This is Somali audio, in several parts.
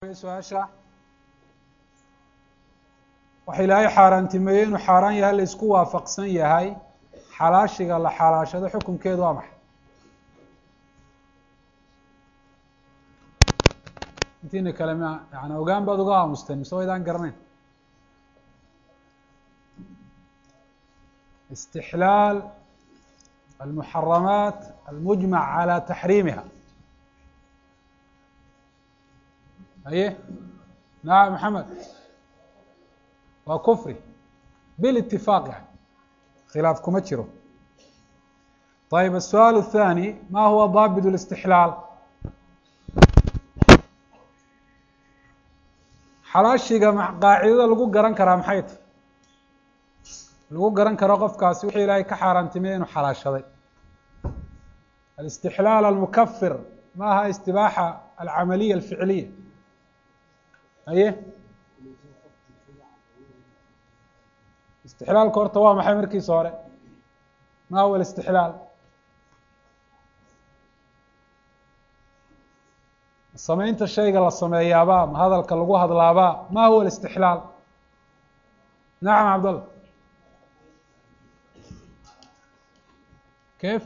su-aasha waxa ilaahay xaaraantimeeyey inuu xaaraan yahay la isku waafaqsan yahay xalaashiga la xalaashado xukunkeedu waa maxay intiina kale ma yani ogaan baad uga aamusteen mise waydaan garanayn istixlaal almuxaramaat almujmac calى taxriimiha haye nacam maxamed waa kufri bilitifaaq yani khilaaf kuma jiro ayib الsu'aal الثanي ma huwa daabit الاstixlaal xalaashiga qaacidada lagu garan karaa maxay tahy lagu garan karo qofkaasi wixii ilaahay ka xaaraantimey inuu xalaashaday alاstixlaal almukafir ma aha istibaaxa alcamaliya alficiliya haye istixlaalka horta waa maxay markiisa hore ma huwa alistixlaal samaynta shayga la sameeyaaba ma hadalka lagu hadlaaba ma huwa alistixlaal nacam cabdallah kayf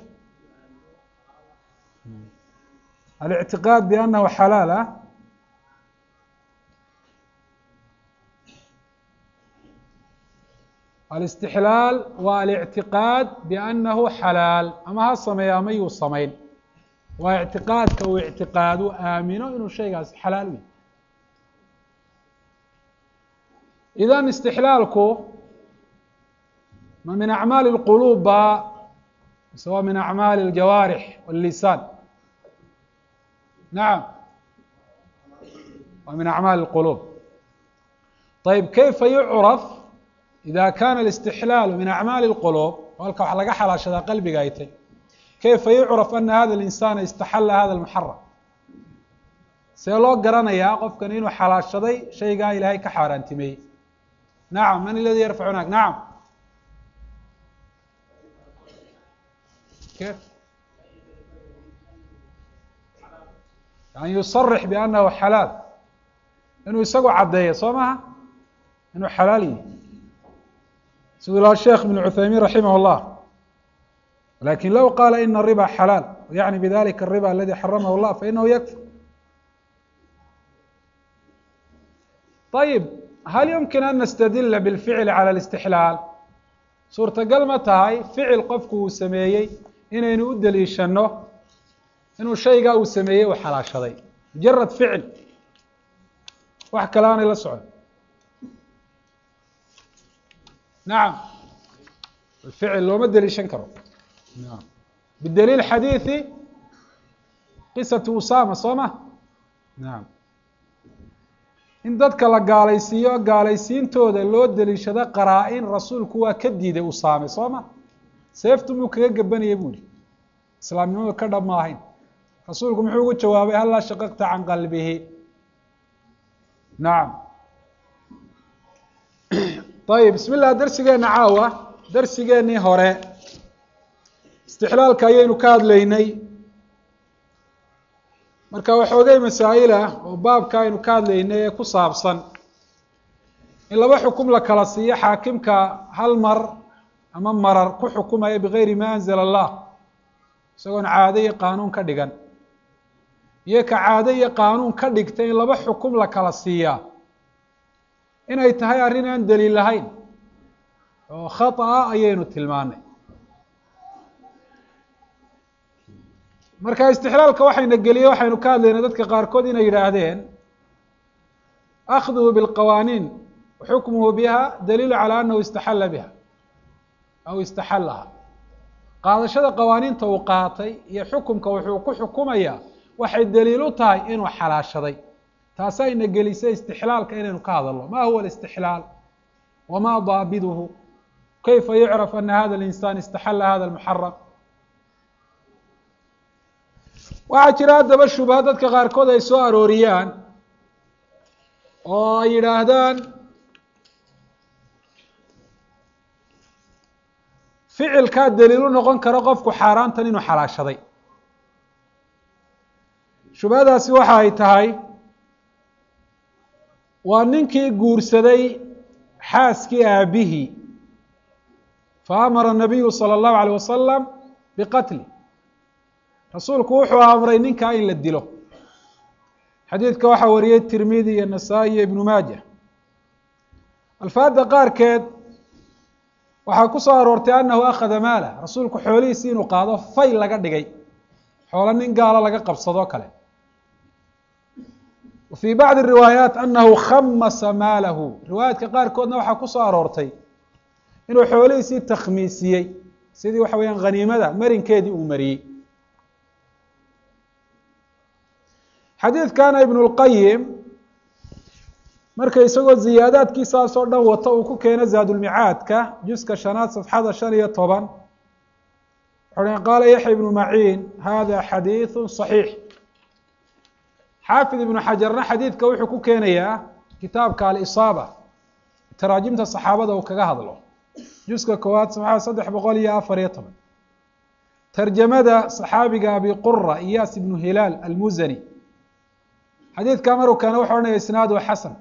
الاعtiqاad بأnnahu xalaal ah الاstixlaal waa الاعtiqاad بأnnahu xalaal ama ha sameeyo ama yuu samayn waa اعtiqاadka uu اعtiqaadu aamino inuu shaygaasi xalaal u yahy idan istixlaalku ma min acmaali الquluub ba mise waa min acmaali الjawaarix والlisaan nacam waa min acmaali الquluub ayb kayfa yucraf ida kana الاstixlaalu min acmaali الquluub halka wax laga xalaashadaa qalbiga ay tay kayfa yucraf ana hada الإnsana istaxala hada الmuxaram see loo garanayaa qofkan inuu xalaashaday shaygaa ilaahay ka xaaraantimeeyey nacam man اladii yarfac hunaak nacam kيf yani yusarix biannahu xalaal inuu isagu caddeeyo soo maha inuu xalaal yihi siduu ilaha sheekh بن cuthaymin raximah الlah lakin low qaala ina الriba xalaal yaعni bidalika الriba aladi xaramah الlah fainahu yakfur طayib hal yumkin an nastadila bاlficli calى الاstixlaal suurtagal ma tahay ficil qofku uu sameeyey inaynu u deliishano inuu shaygaa uu sameeyey uu xalaashaday mujarad ficil wax kale aanay la socon nacam ficil looma deliishan karo bidaliil xadiiثi qisatu usama soo ma nacam in dadka la gaalaysiiyo gaalaysiintooda loo deliishado qaraa-in rasuulku waa ka diiday usaame soo ma seeftu muu kaga gabanaya bu ihi islaamnimadu ka dhab ma ahayn rasuulku muxuu ugu jawaabay hallaa shaqaqta can qalbihi nacam ayib bismi llah darsigeenna caawa darsigeennii hore istixlaalka ayaynu ka hadlaynay marka waxoogay masaa'il ah oo baabka aynu ka hadlaynay ee ku saabsan in laba xukum la kala siiyo xaakimka hal mar ama marar ku xukumaya bigayri ma anzala allah isagoon caado iyo qaanuun ka dhigan iyo ka caado iyo qaanuun ka dhigta in laba xukum la kala siiyaa inay tahay arrin aan daliil lahayn oo khata ah ayaynu tilmaanay marka istixlaalka waxayna geliyey waxaynu ka hadlaynay dadka qaarkood inay yidhaahdeen akhduhu bilqawaaniin xukmuhu biha daliilu calى anahu istaxala biha aw istaxalaha qaadashada qawaaniinta uu qaatay iyo xukumka wuxuu ku xukumayaa waxay daliil u tahay inuu xalaashaday taasayna gelisay istixlaalka inaynu ka hadalno ma huwa الاstixlaal wama daabiduhu kayfa yucraf ana hada الإnsaan istaxala hada الmuxaram waxaa jira haddaba shubha dadka qaarkood ay soo arooriyaan oo ay yidhaahdaan ficilkaa daliil u noqon karo qofku xaaraantan inuu xalaashaday shubhadaasi waxa ay tahay waa ninkii guursaday xaaskii aabihii faamara nabiyu salى اllahu alيyه wasalam biqatli rasuulku wuxuu amray ninkaa in la dilo xadiidka waxaa wariyey tirmidi iyo nasaa-i iyo ibnu maaja alfaadda qaarkeed waxaa ku soo aroortay annahu akhada maalah rasuulku xoolihiisi inuu qaado fay laga dhigay xoolo nin gaalo laga qabsadoo kale wa fii bacdi riwaayaat annahu khamasa maalahu riwaayaadka qaarkoodna waxaa ku soo aroortay inuu xoolihiisii takhmiisiyey sidii waxa weeyaan khaniimada marinkeedii uu mariyey xadiidkana ibn اlqayim marka isagoo ziyaadaadkiisaas oo dhan wata uu ku keeno zaadulmicaadka juska shanaad safxada shan iyo toban wuxuu qaala yaxya ibnu maciin hada xadiiثu صaxiix xaafid ibnu xajarna xadiidka wuxuu ku keenayaa kitaabka alisaaba taraajimta saxaabada uu kaga hadlo juska koowaad safxada saddex boqol iyo afar iyo toban tarjamada saxaabiga abi qura iyaas ibnu hilaal almuzani xadiidka maruu keena wuxu ohanaya isnaadu xasan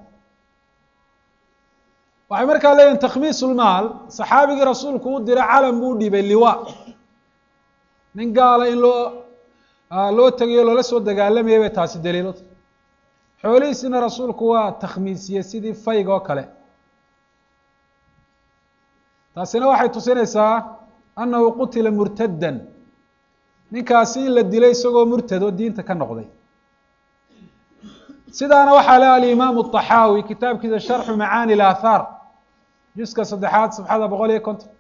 waxay markaa leeyihin takhmiis ulmaal saxaabigii rasuulku u dira calam buu dhibay liwa nin gaala in loo loo tegayo loola soo dagaalamayay bay taasi daliilota xoolihiisina rasuulku waa takhmiisiyey sidii fayg oo kale taasina waxay tusinaysaa annahu qutila murtaddan ninkaasi in la dilay isagoo murtad oo diinta ka noqday sidaana waxaa le alimaamu الطaxaawi kitaabkiisa sharxu macaani اlaathaar juska saddexaad safxada boqol iyo konton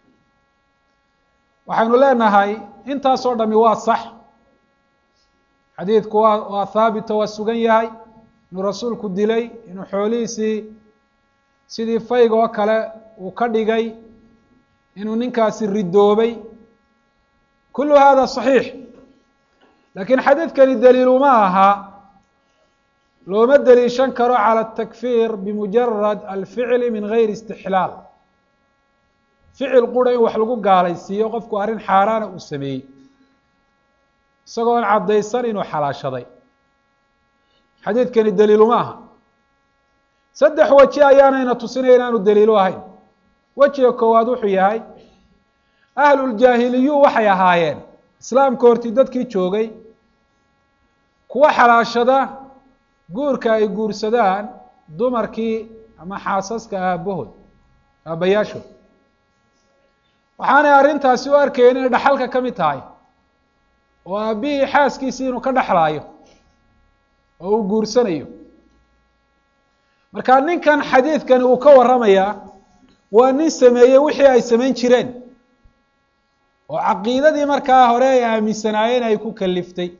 waxaynu leenahay intaasoo dhami waa sax xadiidku waa waa haabito waa sugan yahay inuu rasuulku dilay inuu xoolihiisii sidii fayg oo kale uu ka dhigay inuu ninkaasi ridoobay kulu hada صaxiix lakiin xadiidkani daliiluma aha looma deliishan karo calى الtakfir bimujarad alficli min gayri istixlaal ficil qura in wax lagu gaalaysiiyo qofku arrin xaaraana uu sameeyey isagoon caddaysan inuu xalaashaday xadiidkani daliiluma aha saddex weji ayaanayna tusinaya inaanu daliilu ahayn wejiga koowaad wuxuu yahay ahluljaahiliyu waxay ahaayeen islaamka hortii dadkii joogay kuwa xalaashada guurka ay guursadaan dumarkii ama xaasaska aabahood aabbayaashood waxaanay arrintaasi u arkayeen inay dhaxalka ka mid tahay oo aabbihii xaaskiisii inuu ka dhexlaayo oo uu guursanayo marka ninkan xadiidkani uu ka warramayaa waa nin sameeyey wixii ay samayn jireen oo caqiidadii markaa hore ay aaminsanaayeen ay ku kaliftay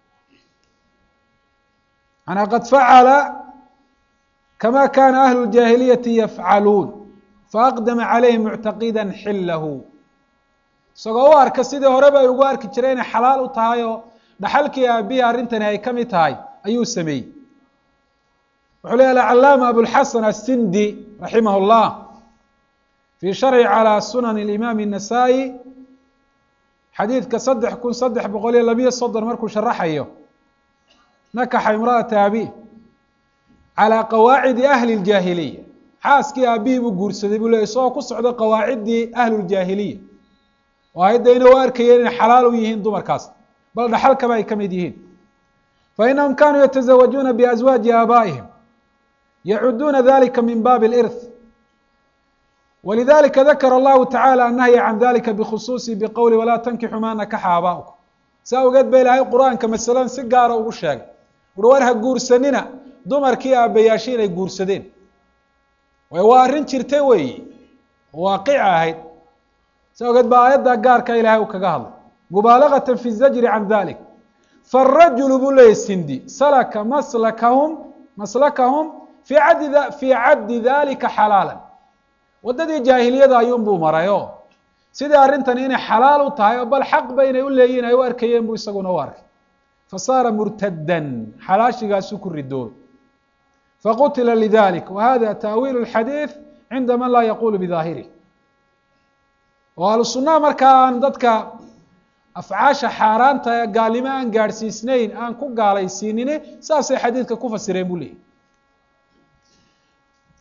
manaa qad facala kama kana ahlu اljaahiliyati yafcaluun faaqdama calayhi muctaqida xilahu isagoo u arka sidii horeba ay ugu arki jireen inay xalaal u tahay oo dhaxalkii aabihii arrintani ay ka mid tahay ayuu sameeyey wuxuu ley alcalaama abulxasan asindi raximah اllah fii sharxi calى sunan اlimaam الnasaa-i xadiidka saddex kun saddex boqol iyo labiyo soddon markuu sharaxayo nakaxa imra'ata abi calىa qawaacidi ahli اljaahiliya xaaskii aabihii buu guursaday buu ley isagoo ku socdo qawaaciddii ahluuljaahiliya oo ayaddayna u arkayeen inay xalaal u yihiin dumarkaas bal dhaxalkaba ay ka mid yihiin fainahum kanuu yataزawajuuna biaswaaji aabaa'ihim yacuduuna dalika min baabi اlirth walidalika dakara allahu tacala annahya can dalika bikhusuusi biqowli walaa tankixu maa nakaxa aabaa'ukum saa ogeed ba ilaahay qur-aanka masaladan si gaara ugu sheegay uri war ha guursanina dumarkii aabbayaashay inay guursadeen way waa arrin jirta weeyi oo waaqica ahayd saa ogeed baa aayadda gaarka ilaahay uu kaga hadlay mubaalagata fi zajri can dalik faarajulu buu leeyay sindi salaka maslakahum maslakahum fi caddi fii caddi dalika xalaalan waddadii jaahiliyada ayuunbuu maray oo sidii arrintani inay xalaal u tahay oo bal xaqba inay u leeyihin ay u arkayeen buu isaguna u arkay fasaara murtaddan xalaashigaasuu ku ridoobay faqutila lidalik wa hada taawiil اlxadiid cinda man laa yaqulu bidaahirih oo ahlu sunnaha markaa aan dadka afcaasha xaaraanta ee gaalnimo aan gaadhsiisnayn aan ku gaalaysiinini saasay xadiidka ku fasireen buu leeyahy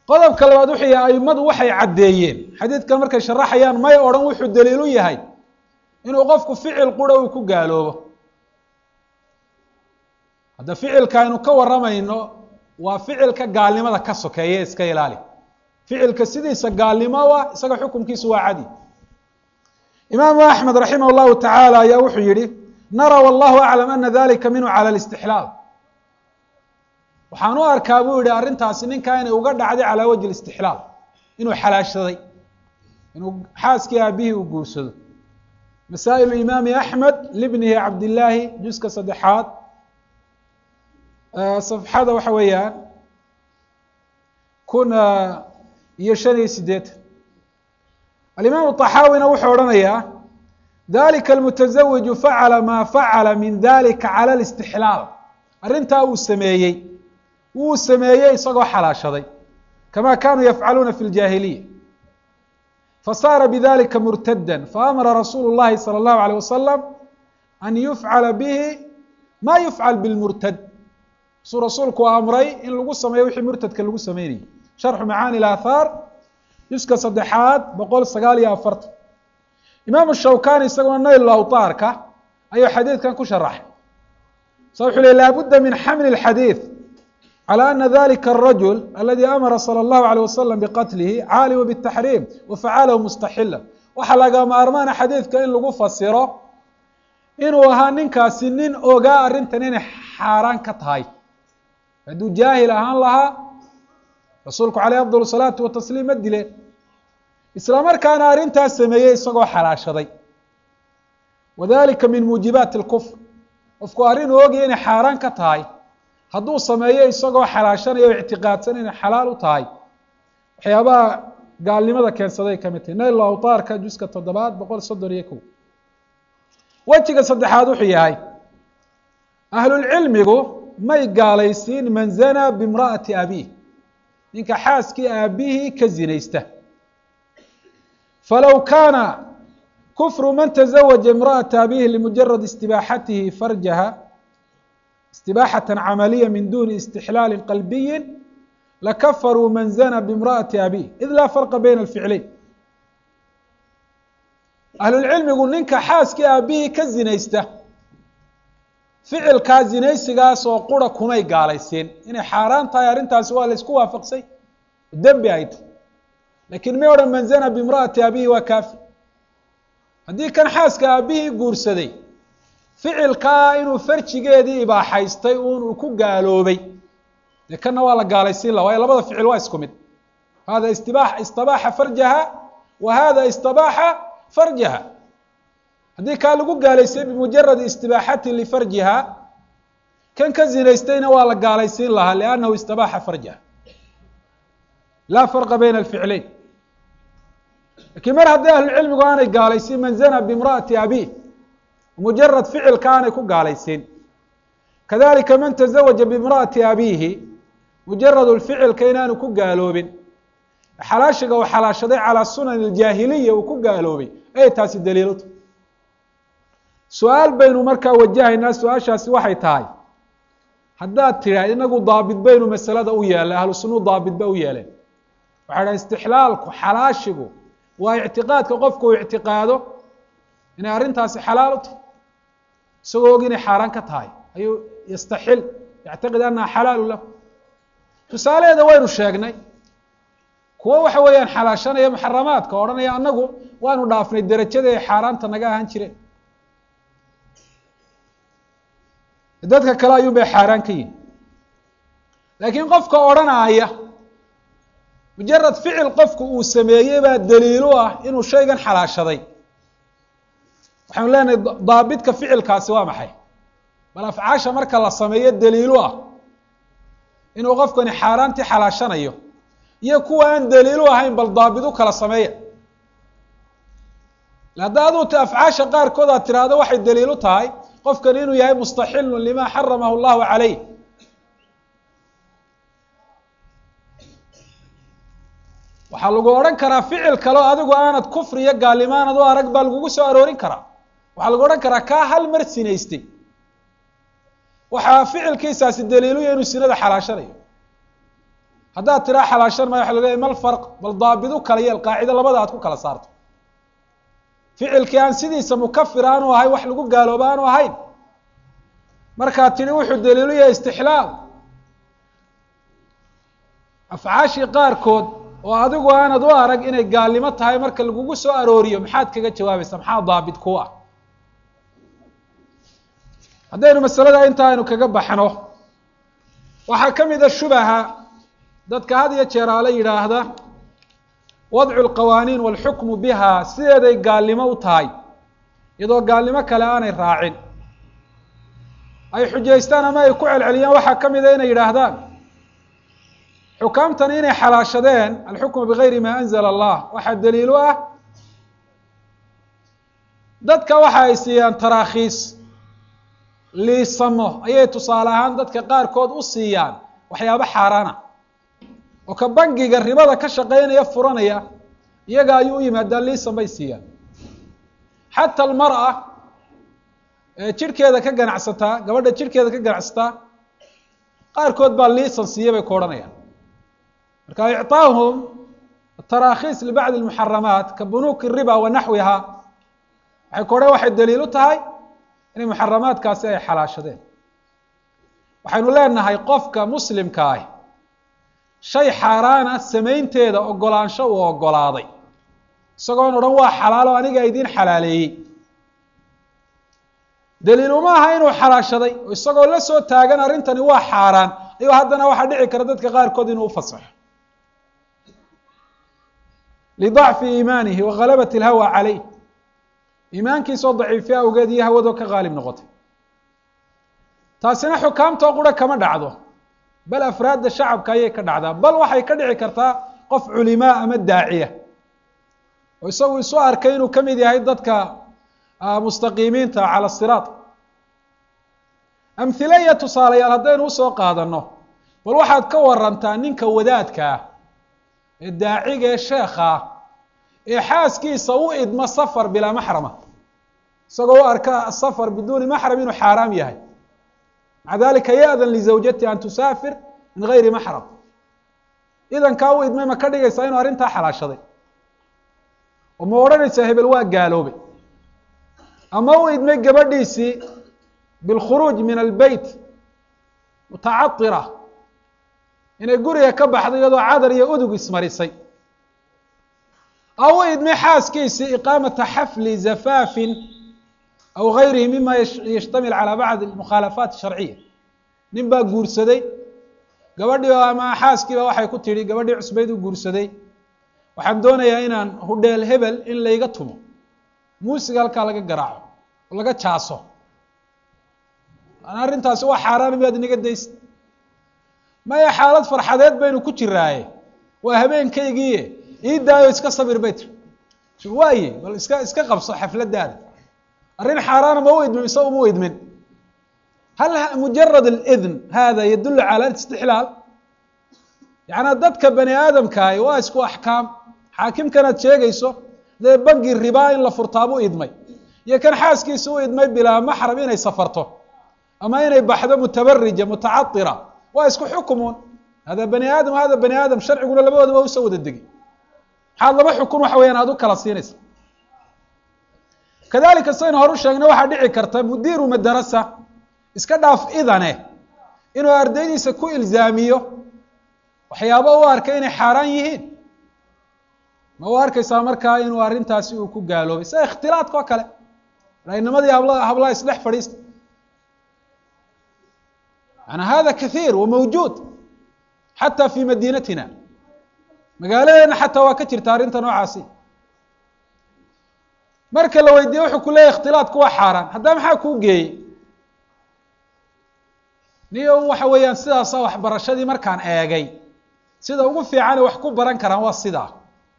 qodobka labaad wuxuu yahay aimadu waxay caddeeyeen xadiidkan markay sharaxayaan may odhan wuxuu daliilu yahay inuu qofku ficil qura uu ku gaaloobo hadda ficilka aynu ka warramayno waa ficilka gaalnimada ka sokeeye iska ilaali ficilka sidiisa gaalnimo ah isaga xukunkiisu waa cadi imaamu axmed raximah llahu tacaala ayaa wuxuu yihi nara wallahu aclam ana dalika minhu cala listixlaal waxaan u arkaa buu yihi arrintaasi ninkaa inay uga dhacday calaa wajhi istixlaal inuu xalaashaday inuu xaaskii aabihii uu guursado masaa'ilu imaami axmed libnihi cabdillaahi juska saddexaad safxada waxa weeyaan kun iyo shan iyo sideetan alimaamu طaxaawina wuxuu odhanayaa dalika almutaزawiju facala maa facala min dalika cala اlاstixlaal arrintaa uu sameeyey wuu sameeyey isagoo xalaashaday kama kanuu yafcaluuna fi اljaahiliya fasaara bidalika murtada faamara rasuulu اllahi salى اllahu alيه wasalam an yufcala bihi ma yufcal bاlmurtad suu rasuulku amray in lagu sameeyo wixii murtadka lagu sameynayay sharxu macaani اaathaar juska saddexaad boqol sagaal iyo afartan imaamu shawkani isaguna nayl awtaarka ayuu xadiidkan ku sharaxay sa wuxuu ley laabudda min xamli اxadiid calى ana dalika الrajul aladi amara salى اllahu alيه wasalam biqatlihi caalima bالtaxriim wafacalahu mustaxila waxaa laga maarmaana xadiidka in lagu fasiro inuu ahaa ninkaasi nin ogaa arrintan inay xaaraan ka tahay hadduu jaahil ahaan lahaa rasuulku caleyh afdal salaatu watasliim ma dileen isla markaana arrintaas sameeyey isagoo xalaashaday wadalika min muujibaati اlkufr qofku arrin uu ogaya inay xaaraan ka tahay hadduu sameeyo isagoo xalaashanaya o ictiqaadsan inay xalaal u tahay waxyaabaha gaalnimada keensaday ka mid tahay nayl awtaarka juska toddobaad boqol soddon iyo kow wejiga saddexaad wuxuu yahay ahlulcilmigu may gaalaysiin man zanaa bimra'ati abiih ninka xaaskii aabihii ka zinaysta falow kaana kufru man taزawaja imra'ata abihi limujarad istibaaxatihi farjaha istibaaxata camaliya min duni istixlaali qalbiyi lakafaruu man zana bimra'ati abih id laa farqa bayna alficlayn ahlulcilmigu ninka xaaskii aabihii ka zinaysta ficilkaa zinaysigaas oo qura kumay gaalaysiin inay xaaraan tahay arrintaasi waa la isku waafaqsay dembi ay tahy lakiin may odhan man zana bimra'ati abihi waa kaafi haddii kan xaaska aabihii guursaday ficilkaa inuu farjigeedii ibaaxaystay uun uu ku gaaloobay dee kanna waa la gaalaysiin la waayo labada ficil waa isku mid hada istiba istabaaxa farjaha wa hada istabaaxa farjaha haddii kaa lagu gaalaysay bimujaradi istibaaxati lifarjiha kan ka zinaystayna waa la gaalaysiin lahaa liannahu istabaaxa farjaha laa farqa bayna alficlayn lakiin mar haddii ahlucilmigu aanay gaalaysiin man zana bimra'ati abih mujarad ficilka aanay ku gaalaysiin kadalika man taزawaja bimra'ati abihi mujarad lficilka inaanu ku gaaloobin xalaashiga uu xalaashaday calaa sunan اljaahiliya uu ku gaaloobay ayay taasi daliilta su-aal baynu markaa wajahaynaa su-aashaasi waxay tahay haddaad tidhah inagu daabit baynu masalada u yeelay ahlu sunuu daabit ba u yeeleen waxay dhaha istixlaalku xalaashigu waa ictiqaadka qofku uu ictiqaado inay arrintaasi xalaal u tahay isagoo og inay xaaraan ka tahay ayuu yastaxil yactaqid annaha xalaalu lahu tusaalaheeda waynu sheegnay kuwo waxa weeyaan xalaashanaya muxaramaadka o odhanaya annagu waanu dhaafnay derajada ay xaaraanta naga ahaan jireen dadka kale ayuun bay xaaraan ka yihin laakiin qofka odrhanaaya mujarad ficil qofku uu sameeyey baa daliilu ah inuu shaygan xalaashaday waxaanu leenahay daabitka ficilkaasi waa maxay bal afcaasha marka la sameeyo daliilu ah inuu qofkani xaaraantii xalaashanayo iyo kuwa aan daliilu ahayn bal daabit u kala sameeya hadda aduu t afcaasha qaarkood aad tiraahdo waxay daliilu tahay qofkani inuu yahay mustaxilun lima xaramahu llahu calayh waxaa lagu odhan karaa ficil kaleo adigu aanad kufri iyo gaalnimaanad u arag baa lagugu soo aroorin karaa waxaa lagu odhan karaa kaa hal mar sinaystay waxaa ficilkiisaasi daliiluya inuu sinada xalaashanayo haddaad tiraa xalaashan maya waxa la leeyahy mal farq bal daabidu kala yeel qaacido labada aad ku kala saarto ficilkii aan sidiisa mukafir aanu ahay wax lagu gaalooba aanu ahayn markaad tidhi wuxuu daliilu yahay istixlaal afcaashii qaarkood oo adigu aanad u arag inay gaalnimo tahay marka lagugu soo arooriyo maxaad kaga jawaabaysaa maxaa daabit ku ah haddaynu masalada inta aynu kaga baxno waxaa ka mid a shubaha dadka had iyo jeer aala yidhaahda wadcu lqawaaniin walxukmu biha sideeday gaalnimo u tahay iyadoo gaalnimo kale aanay raacin ay xujaystaan ama ay ku celceliyaan waxaa ka mida inay yidhaahdaan xukaamtan inay xalaashadeen alxukmu bigayri ma anzala allah waxaa daliilu ah dadka waxa ay siiyaan tarakhiis liisamo ayay tusaale ahaan dadka qaarkood u siiyaan waxyaabo xaaraana oo ka bangiga ribada ka shaqeynaya furanaya iyaga ayuu u yimaadaan liisan bay siiyaan xata almar'a ee jirhkeeda ka ganacsataa gabadha jirhkeeda ka ganacsataa qaarkood baa liisan siiya bay ku odhanayaan marka icطaahum tarakhiis libacdi اlmuxaramaat ka bunuuki riba wa naxwiha waxay ku odhan waxay daliil u tahay inay muxaramaadkaasi ay xalaashadeen waxaynu leenahay qofka muslimka ah shay xaaraana samaynteeda ogolaansho uu ogolaaday isagoon odhan waa xalaalo aniga idiin xalaaleeyey daliil uma aha inuu xalaashaday oo isagoo la soo taagan arrintani waa xaaraan ayuu haddana waxaa dhici kara dadka qaarkood inuu ufasaxo lidacfi iimaanihi wa ghalabati alhawa caleyh iimaankiisoo daciifiya awgeed iyo hawadoo ka qaalib noqotay taasina xukaamtoo qura kama dhacdo bal afraadda shacabka ayay ka dhacdaa bal waxay ka dhici kartaa qof culimaa ama daaciya oo isagu isu arkay inuu ka mid yahay dadka mustaqiimiinta cala siraat amhile iyo tusaalayaal haddaynu usoo qaadano bal waxaad ka warantaa ninka wadaadka ah ee daaciga ee sheekha ah ee xaaskiisa u idma safar bilaa maxrama isagoo u arka asafar biduuni maxram inuu xaaraam yahay maca dalika ya-dan lizawjati an tusaafir min gayri maxram idankaa u idmay ma ka dhigaysaa inuu arrintaa xalaashaday oo ma odhanaysaa hebel waa gaaloobay ama u idmay gabadhiisii bilkhuruuj min albeyt mutacadira inay guriga ka baxdo iyadoo cadar iyo udug ismarisay aw u idmay xaaskiisii iqaamata xafli zafaafin aw gayrihi mima yashtamil calى bacd mukhaalafaat sharciya nin baa guursaday gabadhii ama xaaskiiba waxay ku tidhi gabadhii cusbayd u guursaday waxaan doonayaa inaan hudheel hebel in layga tumo muusiga halkaa laga garaaco oo laga jaaso arrintaasi waa xaaraan miyaad inaga daysa maya xaalad farxadeed baynu ku jiraaye waa habeenkaygiie ii daayo iska sabir bay tiri waaye bal iska iska qabso xafladaada arrin xaaraana ma u idmin mise uma u idmin hal mujarad alidn hada yadulu cala istixlaal yaعnaa dadka bani aadamkaahi waa isku axkaam xaakimkanaad sheegayso dee bangi ribaa in la furtaabu idmay iyo kan xaaskiisa u idmay bilaa maxram inay safarto ama inay baxdo mutabarija mutacadira waa isku xukumun hada bani aadam hada bani aadam sharciguna labadoodaba usoo wada degay maxaad laba xukun waxa weyaan aad u kala siinaysa kadalika saynu hor u sheegnay waxaa dhici karta mudiiru madarasa iska dhaaf idane inuu ardaydiisa ku ilzaamiyo waxyaabo u arkay inay xaaraan yihiin ma u arkaysaa markaa inuu arrintaasi uu ku gaaloobay sida ikhtilaadka oo kale inamadii habla hablaha isdhex fadhiista yani hada kathiir wa mawjuud xata fi madinatina magaaladeena xataa waa ka jirta arrinta noocaasi marka la weydiiye wuxuu ku leeyahy ikhtilaadku waa xaaraan haddaba maxaa kuu geeyey niyo waxa weeyaan sidaasa waxbarashadii markaan eegay sida ugu fiicane wax ku baran karaan waa sidaa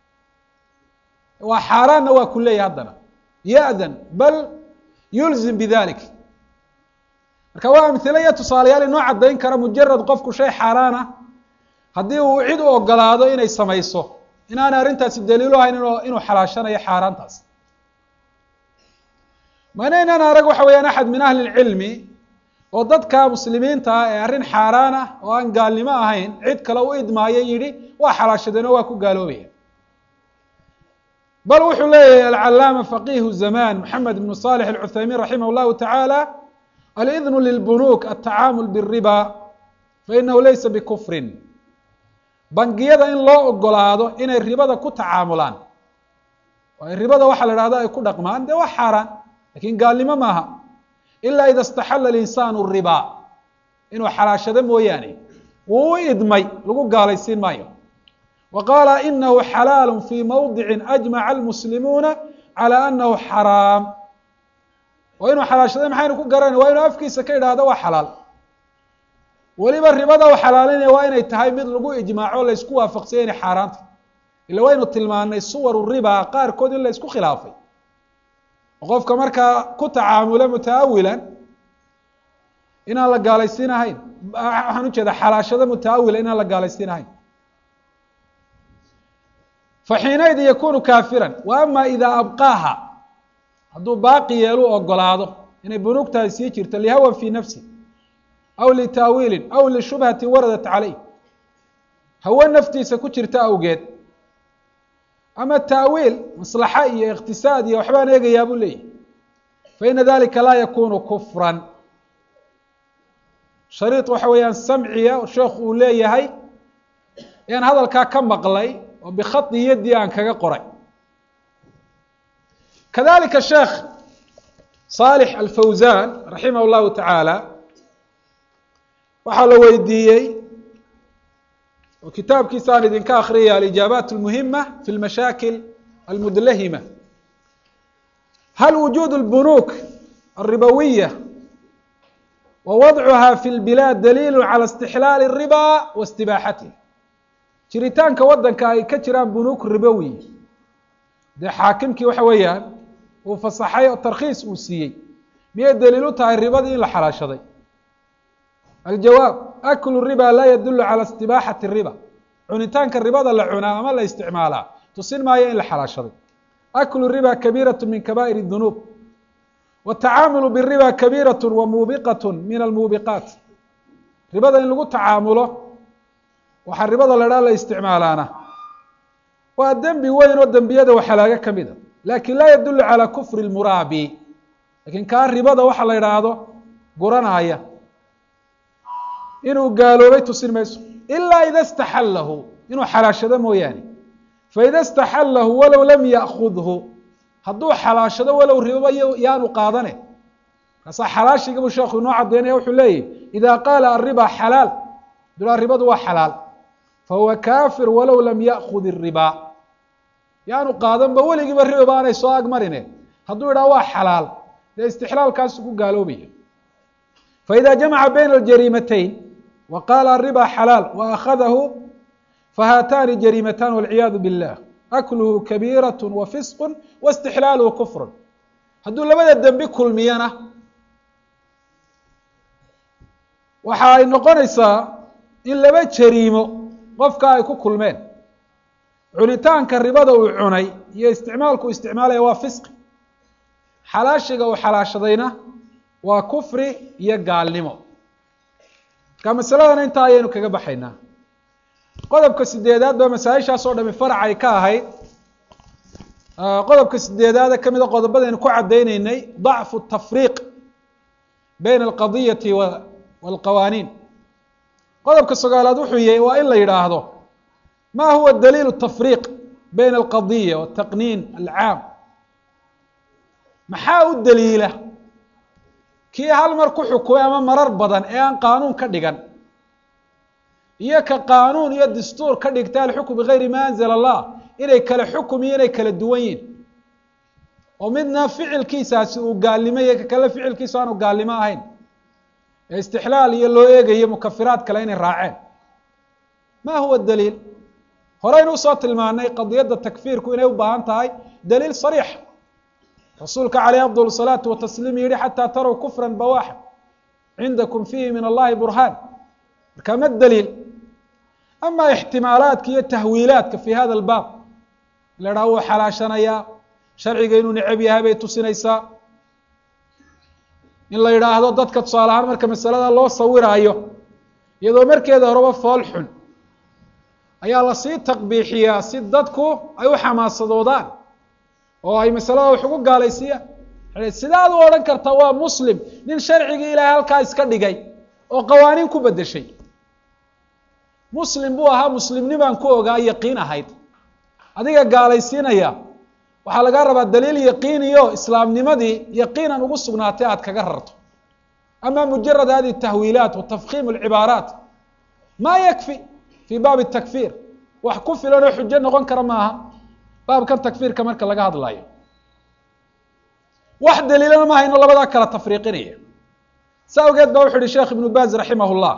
waa xaaraanna waa ku leeyahy haddana ya-dan bal yulzim bidalik marka waa amhile iyo tusaalayaal inoo caddayn kara mujarad qofku shay xaaraana haddii uu cid u ogolaado inay samayso inaanay arrintaasi daliilu ahayn inu inuu xalaashanayo xaaraantaas mana inaan arag waxa weyaan axad min ahli اlcilmi oo dadka muslimiinta ah ee arrin xaaraan ah oo aan gaalnimo ahayn cid kale u idmaayo yidhi waa xalaashadeen oo waa ku gaaloobaya bal wuxuu leeyahay alcalaama faqihu zamaan moxamed ibnu salix alcuthaymiin raximah llahu tacaala alidnu lilbunuuk altacaamul biriba fainahu laysa bikufrin bangiyada in loo ogolaado inay ribada ku tacaamulaan oo ribada waxaa la dhahda ay ku dhaqmaan dee waa xaaraan lakin gaalnimo maaha ila ida istaxala alinsaanu riba inuu xalaashado mooyaane wuu u idmay lagu gaalaysiin maayo wa qaala inahu xalaalu fi mawdici ajmaca almuslimuuna calى anahu xaraam oo inuu xalaashaday maxaynu ku garanay waa inuu afkiisa ka idhaahdo waa xalaal weliba ribada u xalaalinaya waa inay tahay mid lagu ijmaaco la ysku waafaqsanya inay xaaraanta ila waynu tilmaanay suwaru riba qaarkood in la ysku khilaafay oo qofka markaa ku tacaamula mutaawilan inaan la gaalaysiin ahayn waxaan ujeeda xalaashado mutaawila inaan la gaalaysiin ahayn faxiinaydin yakunu kaafiran wa ama idaa abqaaha hadduu baaqi yeelu ogolaado inay bunuugtaadi sii jirto lihawan fi nafsi aw litaawiilin aw lishubhati waradat caleyh hawe naftiisa ku jirta awgeed ama taawiil maslaxa iyo iqtisaad iyo waxbaan eegayaa buu leeyahy faina dalika laa yakunu kufran shariid waxa weeyaan samciya sheekhu uu leeyahay ayaan hadalkaa ka maqlay oo bikhadi yaddii aan kaga qoray kadalika sheekh صالح الفوزان رحimه الlahu taعaalى waxaa la weydiiyey oo kitaabkiisa aan idinka akriyaya alijaabaat الmuhima fi اlmashaakil almudlahima hal wujuud البنوك الرibawية wa wadcuha fi اlbilaad daliil calى اstixlaal الribا wa اstibaaxatih jiritaanka wadanka ay ka jiraan bunuuk ribowi dee xaakimkii waxa weeyaan uu fasaxay oo tarkhiis uu siiyey miyay daliil u tahay ribadii in la xalaashaday aljawaab aklu riba laa yadulu calى istibaaxati riba cunitaanka ribada la cunaa ama la isticmaalaa tusin maayo in la xalaashaday aklu riba kabiiraة min kaba'ir الdunuub watacaamulu biriba kabiiraة wa muubiqaة min almuubiqaat ribada in lagu tacaamulo waxaa ribada la dhaa la isticmaalaana waa dembi weyn oo dembiyada waxalaaga ka mid a lakin laa yadulu calى kufri اlmuraabi lakin kaa ribada waxa la idhaahdo guranaya inuu gaaloobay tusin mayso ilaa ida اstaxalahu inuu xalaashado mooyaane faida اstaxalahu walow lam yaأkudhu hadduu xalaashado walow riboba yaanu qaadane markaasaa xalaashiga buu sheekhu inoo cadeynaya wuxuu leeyahy ida qaala ariba xalaal dulaa ribadu waa xalaal fahuwa kafir walow lam yaأkud الriba yaanu qaadanba weligiiba riba baanay soo agmarine hadduu idhaha waa xalaal dee istixlaalkaasu ku gaaloobaya faida jamaca bayna aljariimatayn wa qaala ariba xalaal wa akhadahu fahaatani jariimatan walciyaadu billah akluhu kabiiraة wa fisq wa istixlaaluhu kufr hadduu labada dembi kulmiyana waxa ay noqonaysaa in laba jariimo qofka ay ku kulmeen cunitaanka ribada uu cunay iyo isticmaalku isticmaalaya waa fisqi xalaashiga uu xalaashadayna waa kufri iyo gaalnimo marka masaladana intaa ayaynu kaga baxaynaa qodobka sideedaad baa masaa-ishaas oo dhami farac ay ka ahayd qodobka sideedaade ka mida qodobadaynu ku cadayneynay dacfu tafriiq bayna alqadiyati walqawaaniin qodobka sagaalaad wuxuu yahay waa in la yidhaahdo ma huwa daliil tafriiq bayna alqadiya wataqniin alcaam maxaa u daliila kii hal mar ku xukumay ama marar badan ee aan qaanuun ka dhigan iyo ka qaanuun iyo dastuur ka dhigta alxukm bigayri ma anzla allah inay kala xukum iyo inay kala duwan yihin oo midna ficilkiisaasi uu gaalnimo iyo ka kale ficilkiisu aanu gaalnimo ahayn ee istixlaal iyo loo eegayo mukafiraad kale inay raaceen ma huwa daliil horeynu usoo tilmaanay qadiyadda takfiirku inay u baahan tahay daliil sariix rasuulka caleyh afdal salaatu watasliim yihi xataa tarow kufran bawaxa cindakum fiihi min allahi burhaan marka ma daliil ama ixtimaalaadka iyo tahwiilaadka fi hada albaab la dhaha wuu xalaashanayaa sharciga inuu necab yahay bay tusinaysaa in la yidhaahdo dadka tusaale ahaan marka masalada loo sawiraayo iyadoo markeeda horeba fool xun ayaa lasii taqbiixiyaa si dadku ay u xamaasadoodaan oo ay masalada wax ugu gaalaysiiyaan sidaad u odhan karta waa muslim nin sharcigii ilaahay halkaa iska dhigay oo qawaaniin ku bedeshay muslim buu ahaa muslimnimaan ku ogaa yaqiin ahayd adiga gaalaysiinaya waxaa lagaa rabaa daliil yaqiiniyo islaamnimadii yaqiinan ugu sugnaatay aad kaga rarto ama mujarad hadi tahwiilaat wa tafkiim alcibaaraat maa yakfi fii baabi takfiir wax ku filan oo xujo noqon kara maaha baabkan takfiirka marka laga hadlayo wax daliilana ma hayno labadaa kala tafriiqinaya sa awgeed ba wuxu uhi sheekh ibnu baaz raximah llah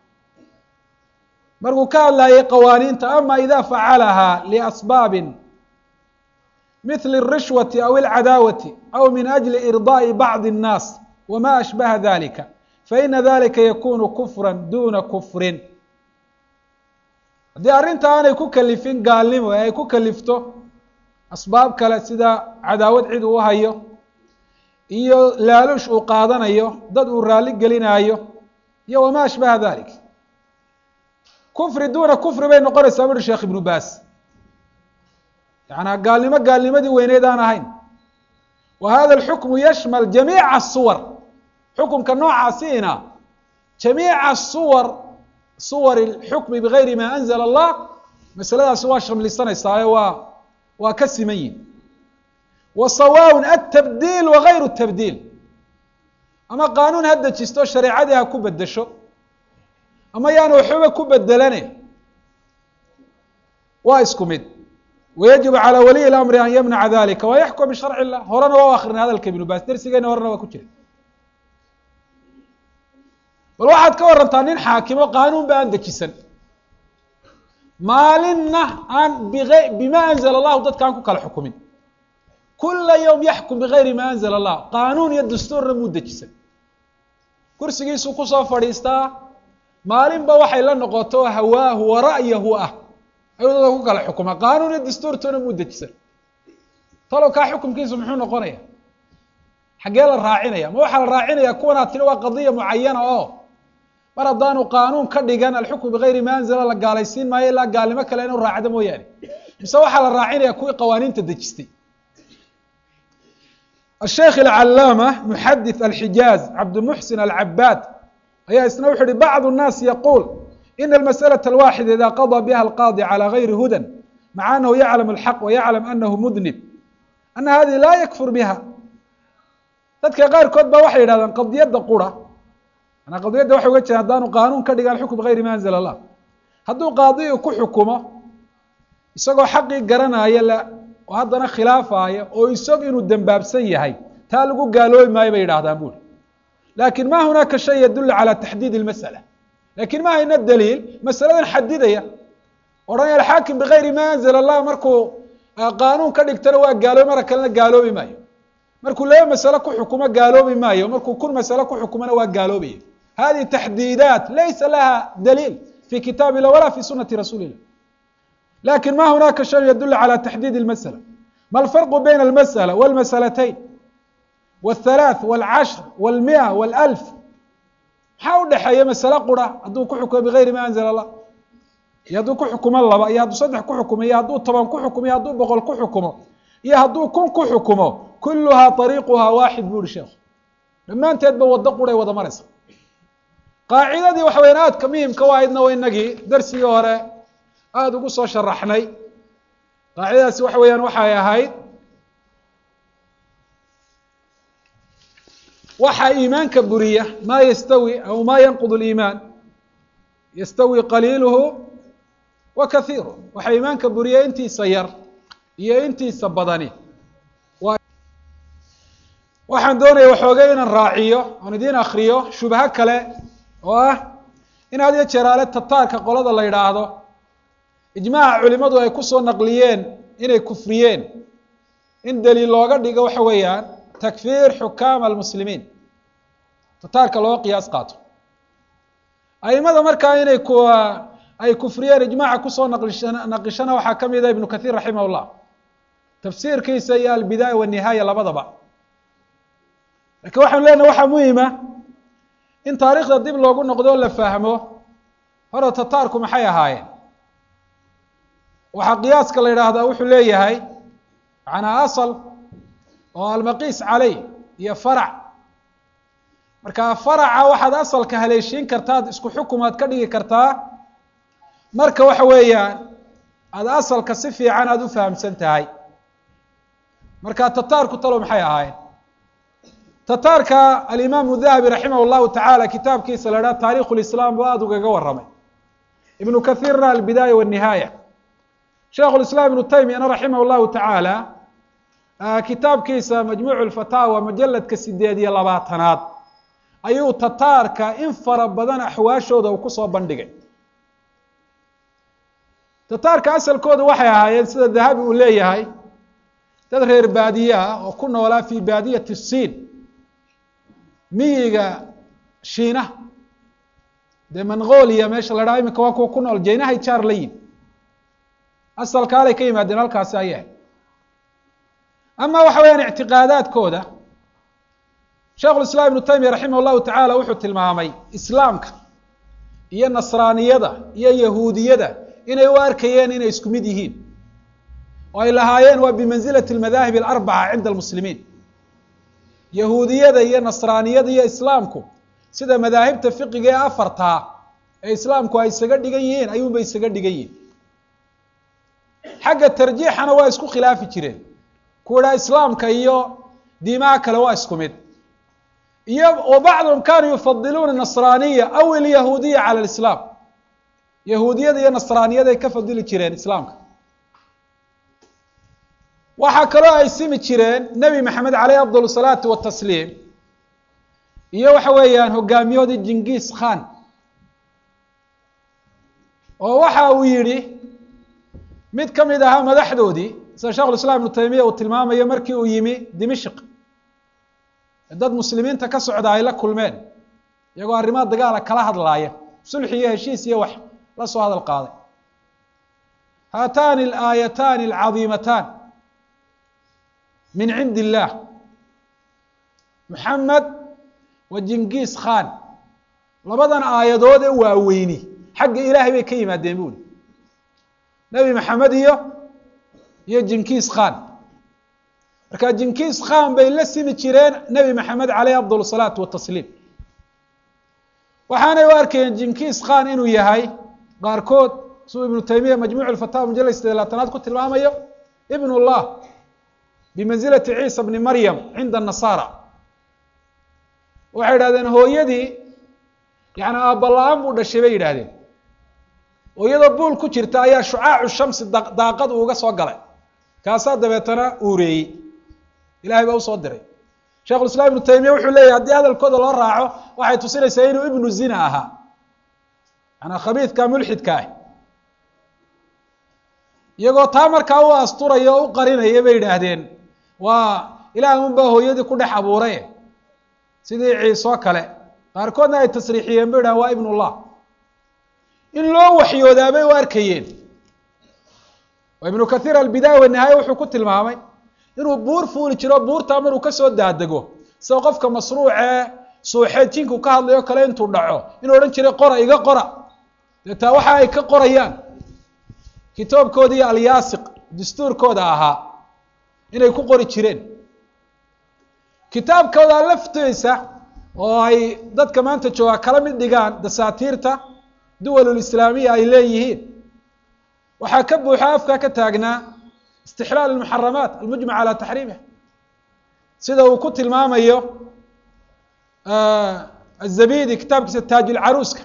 markuu ka hadlayay qawaaniinta ama ida facalaha liasbaabin mithli الrishwati aw اlcadaawati aw min ajli irdaaءi bacdi الnaas wma ashbaha dalika faina dalika yakunu kufra duna kufrin haddii arrinta aanay ku kalifin gaalnimo ee ay ku kalifto asbaab kale sida cadaawad cid uu hayo iyo laaluush uu qaadanayo dad uu raali gelinaayo iyo wama ashbaha dalik kufri duna kufri bay noqonaysaa buuhi sheekh ibnu baas yaعnaa gaalnimo gaalnimadii weyneyd aan ahayn wa hada اlxukmu yashmal jamiica الsuwar xukumka noocaasiina jamiica suwar suwar اlxukmi bigayri ma anzla اllah masaladaasi waa shamlisanaysaa waa waa ka siman yihin wa sawaaء aلtabdiil wagayru الtabdiil ama qaanuun ha dejisto shareecadii ha ku bedesho ama yaan waxbaba ku bedelane waa isku mid wayajibu calى waliy اlamri an yamnaca dalika wayaxkum bisharci الlah horena waa u akrinay hadalka ibnu baas dersigeena horena waa ku jira bal waxaad ka warantaa nin xaakimo qaanuun ba aan dejisan maalinna aan biay bima anzla allahu dadka aan ku kala xukumin kula ywm yaxkum bigayri ma anzla allah qaanuun iyo dastuurna muu dejisan kursigiisuu kusoo fadhiistaa maalinba waxay la noqoto hawaahu wa ra'yahu ah ayuu dadka ku kala xukuma qaanuun iyo dastuurtoona muu dejisan talow kaa xukumkiisu muxuu noqonaya xaggee la raacinaya ma waxaa la raacinaya kuwan aad tiri waa qadiya mucayana oo mar haddaanu qaanuun ka dhigan alxukmu bigayri ma anzala la gaalaysiin maayo ilaa gaalnimo kale inuu raacdo mooyaane mise waxaa la raacinaya kuwii qawaaniinta dejistay الشhيkh العلاmة محdث الحiجاaز cabdالمحسن العباd ayaa isna wuxu uhi bعض الناس يقول إن المسألة الواحدة إذا قضى بها القاضي على غير هudى مع أنه يعلم الحق ويعلم أنه مذنب أن هذه لا يكفر بها dadka qaarkood ba waxay yidhahdeen qadiyadda qura manaa qadiyadda waxay uga jiraan haddaanu qaanuun ka dhigan xukm bigayri ma anzla الlah hadduu qaadiyu ku xukumo isagoo xaqii garanaya oo haddana khilaafaya oo isag inuu dembaabsan yahay taa lagu gaaloobi maayo bay yidhahdaan buri lakin ma hunaaka shay yadul calى taxdiid اlmasأla lakin ma hayna daliil masaladan xadidaya odhanaya alxaakim bigayri ma anzla الlah markuu qaanuun ka dhigtana waa gaaloobi mara kalena gaaloobi maayo markuu laba masale ku xukumo gaaloobi maayo markuu kun masale ku xukumona waa gaaloobaya hadihi taxdiidaat laysa laha daliil fi kitaab illah wala fi sunati rasuuli illah lakin ma hunaaka shay yadul calى taxdiid اlmasأla ma alfarqu bayna اlmasأla wاlmasalatayn wالthalaaث wاlcashr wاlmiئة wاlalf maxaa u dhexeeya masale qura hadduu ku xukumo bigayri ma anzla الlah iyo hadduu ku xukumo laba iyo hadduu saddex ku xukumo iyo hadduu toban ku xukumo iyo hadduu boqol ku xukumo iyo hadduu kun ku xukumo kuluhaa طariiquhaa waaxid bu uhi sheekhu dhammaanteedba waddo quray wada maraysa qaacidadii waxa weyaan aadka muhimka u ahaydna wa inagii darsigii hore aada ugu soo sharaxnay qaacidadaasi waxa weeyaan waxay ahayd waxaa iimaanka buriya maa yastawi aw maa yanqud اliimaan yastawi qaliiluhu wa kahiiru waxaa iimaanka buriya intiisa yar iyo intiisa badani waxaan doonaya waxoogay inaan raaciyo oon idiin akriyo shubho kale oo ah in had iyo jeeraale tataarka qolada la yidhaahdo ijmaaca culimadu ay kusoo naqliyeen inay kufriyeen in daliil looga dhigo waxa weeyaan takfiir xukaama almuslimiin tataarka loo qiyaas qaato aimada markaa inay ku ay kufriyeen ijmaaca kusoo naqlisha naqishana waxaa ka mida ibnu kathiir raximah llah tafsiirkiisa iyo albidaaya wanihaaya labadaba lakiin waxaanu leenahay waxaa muhima in taariikhda dib loogu noqdo o la fahmo hore tataarku maxay ahaayeen waxaa qiyaaska la yidhaahdaa wuxuu leeyahay macnaa asal oo almaqiis caley iyo farac marka faraca waxaad asalka haleeshiin kartaad isku xukumaad ka dhigi kartaa marka waxa weeyaan aada asalka si fiican aada u fahamsan tahay marka tataarku talo maxay ahaayeen tataarka alimaamu dahabi raximah llahu tacaala kitaabkiisa la idhaha taarikhu lislaam buu aada ugaga warramay ibnu kahiirna albidaaya wanihaaya sheikhu lislaam ibnu taymiyana raximah llahu tacaala kitaabkiisa majmuucu lfataawa majaladka sideed iyo labaatanaad ayuu tataarka in fara badan axwaashooda uu kusoo bandhigay tataarka asalkooda waxay ahaayeen sida dahabi uu leeyahay dad reer baadiye ah oo ku noolaa fi baadiyati siin miyiga shiinaha dee mongolia meesha la dhaha iminka waa kuwa ku nool jeynahay jaar la yihin asalkaalay ka yimaadeen halkaasi ayah ama waxa weyaan ictiqaadaadkooda sheikhu lislaam ibnu taymiya raximah llahu tacaala wuxuu tilmaamay islaamka iyo nasraaniyada iyo yahuudiyada inay u arkayeen inay isku mid yihiin oo ay lahaayeen waa bimansilati almadaahib alarbaca cinda almuslimiin yahuudiyada iyo nasraaniyada iyo islaamku sida madaahibta fiqiga ee afartaa ee islaamku ay isaga dhigan yihiin ayuunbay isaga dhigan yihiin xagga tarjiixana waa isku khilaafi jireen kuwa idhaha islaamka iyo diimaha kale waa isku mid iyo wa bacduhum kanuu yufadiluuna nasraaniya aw ilyahuudiya cala lislaam yahuudiyada iyo nasraaniyada ay ka fadili jireen islaamka waxaa kaloo ay simi jireen nebi maxamed caleyh afdal salaatu watasliim iyo waxa weeyaan hogaamiyoodii jingis khan oo waxa uu yihi mid ka mid ahaa madaxdoodii sida shekhu islam ibnu taymiya uu tilmaamayo markii uu yimi dimishq dad muslimiinta ka socda ay la kulmeen iyagoo arrimaha dagaala kala hadlaaya sulxi iyo heshiis iyo wax la soo hadal qaaday haatani alaayatani alcadiimatan min cindi illah moxamed wa jingis khan labadan aayadood ee waaweyni xagga ilaahay bay ka yimaadeen buuli nebi maxamed iyo iyo jinkis khan marka jinkis khan bay la simi jireen nebi maxamed caleyh afdal salaatu watasliim waxaanay u arkayeen jinkis khan inuu yahay qaarkood siduu ibnu taymiya majmuuc lfatawa mujallad sideed labaatanaad ku tilmaamayo ibn llah bimanzilati ciisa bni maryam cinda nasaara waxay yidhahdeen hooyadii yani aabala-aan buu dhashay bay yidhaahdeen oo iyadoo buul ku jirta ayaa shucaacu shamsi daaqad uuga soo galay kaasaa dabeetana uureeyey ilahay baa usoo diray shekhu islam ibnu taymiya wuxuu leeyahy haddii hadalkooda loo raaco waxay tusinaysaa inuu ibnu zina ahaa manaa khabiidka mulxidka ah iyagoo taa markaa u asturaya o u qarinaya bay yidhaahdeen waa ilaah un baa hooyadii ku dhex abuuray sidii ciisoo kale qaarkoodna ay tasriixiyeen ba yidhahan waa ibn llah in loo waxyoodaa bay u arkayeen oo ibnu kathiir albidaaya wanihaaya wuxuu ku tilmaamay inuu buur fuuli jiro buurtaa maruu kasoo daadego sida qofka masruucee suuxeed jinku ka hadlayo kale intuu dhaco inuu odhan jiray qora iga qora deetaa waxa ay ka qorayaan kitaabkooda iyo alyaasiq dastuurkooda ahaa inay ku qori jireen kitaabkooda laftiisa oo ay dadka maanta joogaa kala mid dhigaan dasaatiirta duwalulislaamiya ay leeyihiin waxaa ka buuxa afkaa ka taagnaa istixlaal almuxaramaat almujmac calaa taxriimih sida uu ku tilmaamayo azabidi kitaabkiisa taaj ilcaruuska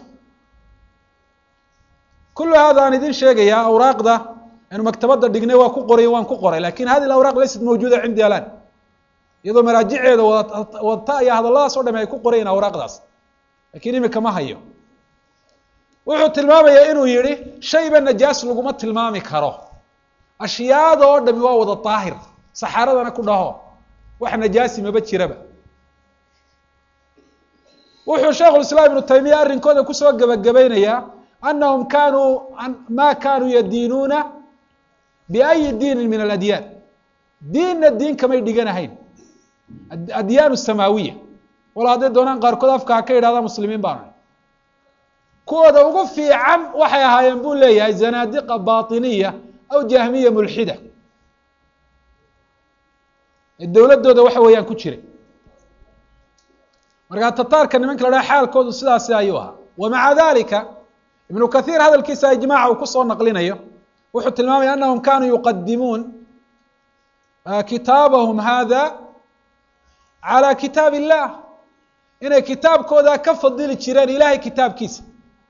kulu hada aan idin sheegayaa awraaqda aynu maktabadda dhignay waa ku qoray waan ku qoray lakin hadi awraq laysat mawjuuda cindi alan iyadoo maraajiceeda wadata ayaa hadalladaas o dham ay ku qorayiin awraaqdaas lakin imika ma hayo wuxuu tilmaamayaa inuu yihi shayba najaas laguma tilmaami karo ashyaada oo dhami waa wada daahir saxaaradana ku dhaho wax najaasi maba jiraba wuxuu sheikhu islaam ibnu taymiya arrinkooda kusoo gebagabaynayaa anahum kanuu ma kanuu yadiinuuna biayi diinin min aladyaan diinna diin kamay dhiganahayn adyaan samaawiya walo hadday doonaan qaarkood afka ha ka yidhahdaa muslimiin baanu kuwooda ugu fiican waxay ahaayeen buu leeyahay zanaadiqa baطiniya aw jahmiya mulxida ee dowladdooda waxa weeyaan ku jiray markaa tataarka nimanka la dhaha xaalkoodu sidaasi ayuu ahaa wa maca dalika ibnu kathiir hadalkiisa ijmaaca uu kusoo naqlinayo wuxuu tilmaamaya anahum kanuu yuqadimuun kitaabahum hada calى kitaab illah inay kitaabkooda ka fadili jireen ilahay kitaabkiisa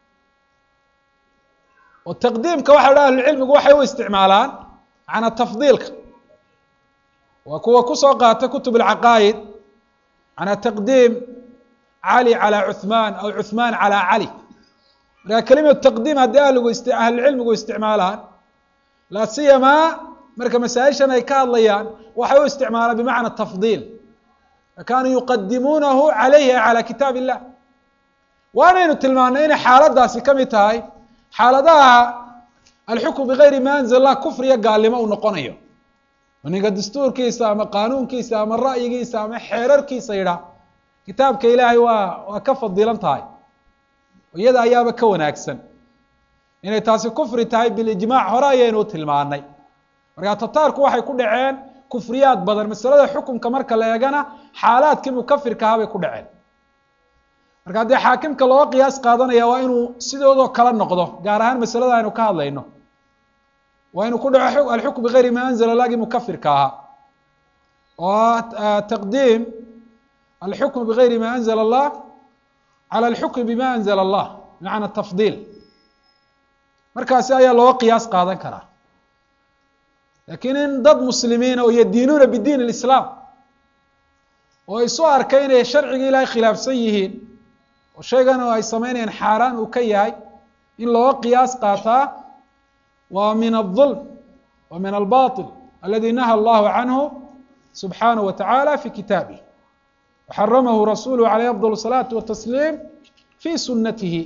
oo taqdiimka waxa la ahlucilmigu waxay u isticmaalaan macnaa tafdiilka waa kuwa kusoo qaata kutub alcaqaa'id macnaa taqdiim cali calى cuثmaan aw cuثmaan calى cali markaa kelimatu taqdiim haddii ahligu ahlucilmigu isticmaalaan laa siyamaa marka masaa-ishan ay ka hadlayaan waxay u isticmaalaan bimacna tafdiil kaanuu yuqadimuunahu calayhi calى kitaab illah waanaynu tilmaanay inay xaaladaasi ka mid tahay xaaladaha alxukm bigayri ma anzl lah kufriya gaalnimo uu noqonayo ninka dastuurkiisa ama qaanuunkiisa ama ra'yigiisa ama xeerarkiisa yidhaa kitaabka ilaahay waa waa ka fadilan tahay iyada ayaaba ka wanaagsan inay taasi kufri tahay bilijmac hore ayaynu tilmaanay markaa tataarku waxay ku dhaceen kufriyaad badan masalada xukunka marka la eegana xaalaadkii mukafirka ahaa bay ku dhaceen marka haddii xaakimka looga qiyaas qaadanaya waa inuu sidoodoo kala noqdo gaar ahaan masalada aynu ka hadlayno waa inuu ku dhaco alxukm bigayri ma anzla lagi mukafirka ahaa oo taqdiim alxukm bigayri ma anzla allah calى alxukm bima anzla allah bimacna tafdiil markaasi ayaa looga qiyaas qaadan karaa lakiin in dad muslimiina oo yadiinuuna bidiin اlislaam oo isu arkay inay sharciga ilahay khilaafsan yihiin oo shaygan ay samaynayaan xaaraan uu ka yahay in looga qiyaas qaataa waa min الظulm wa min albaطil aladi naha allahu canhu subxaanaه wa taعalى fi kitaabih waxaramahu rasuluhu عaleyh afضل الصalaaةi watasliim fi sunatihi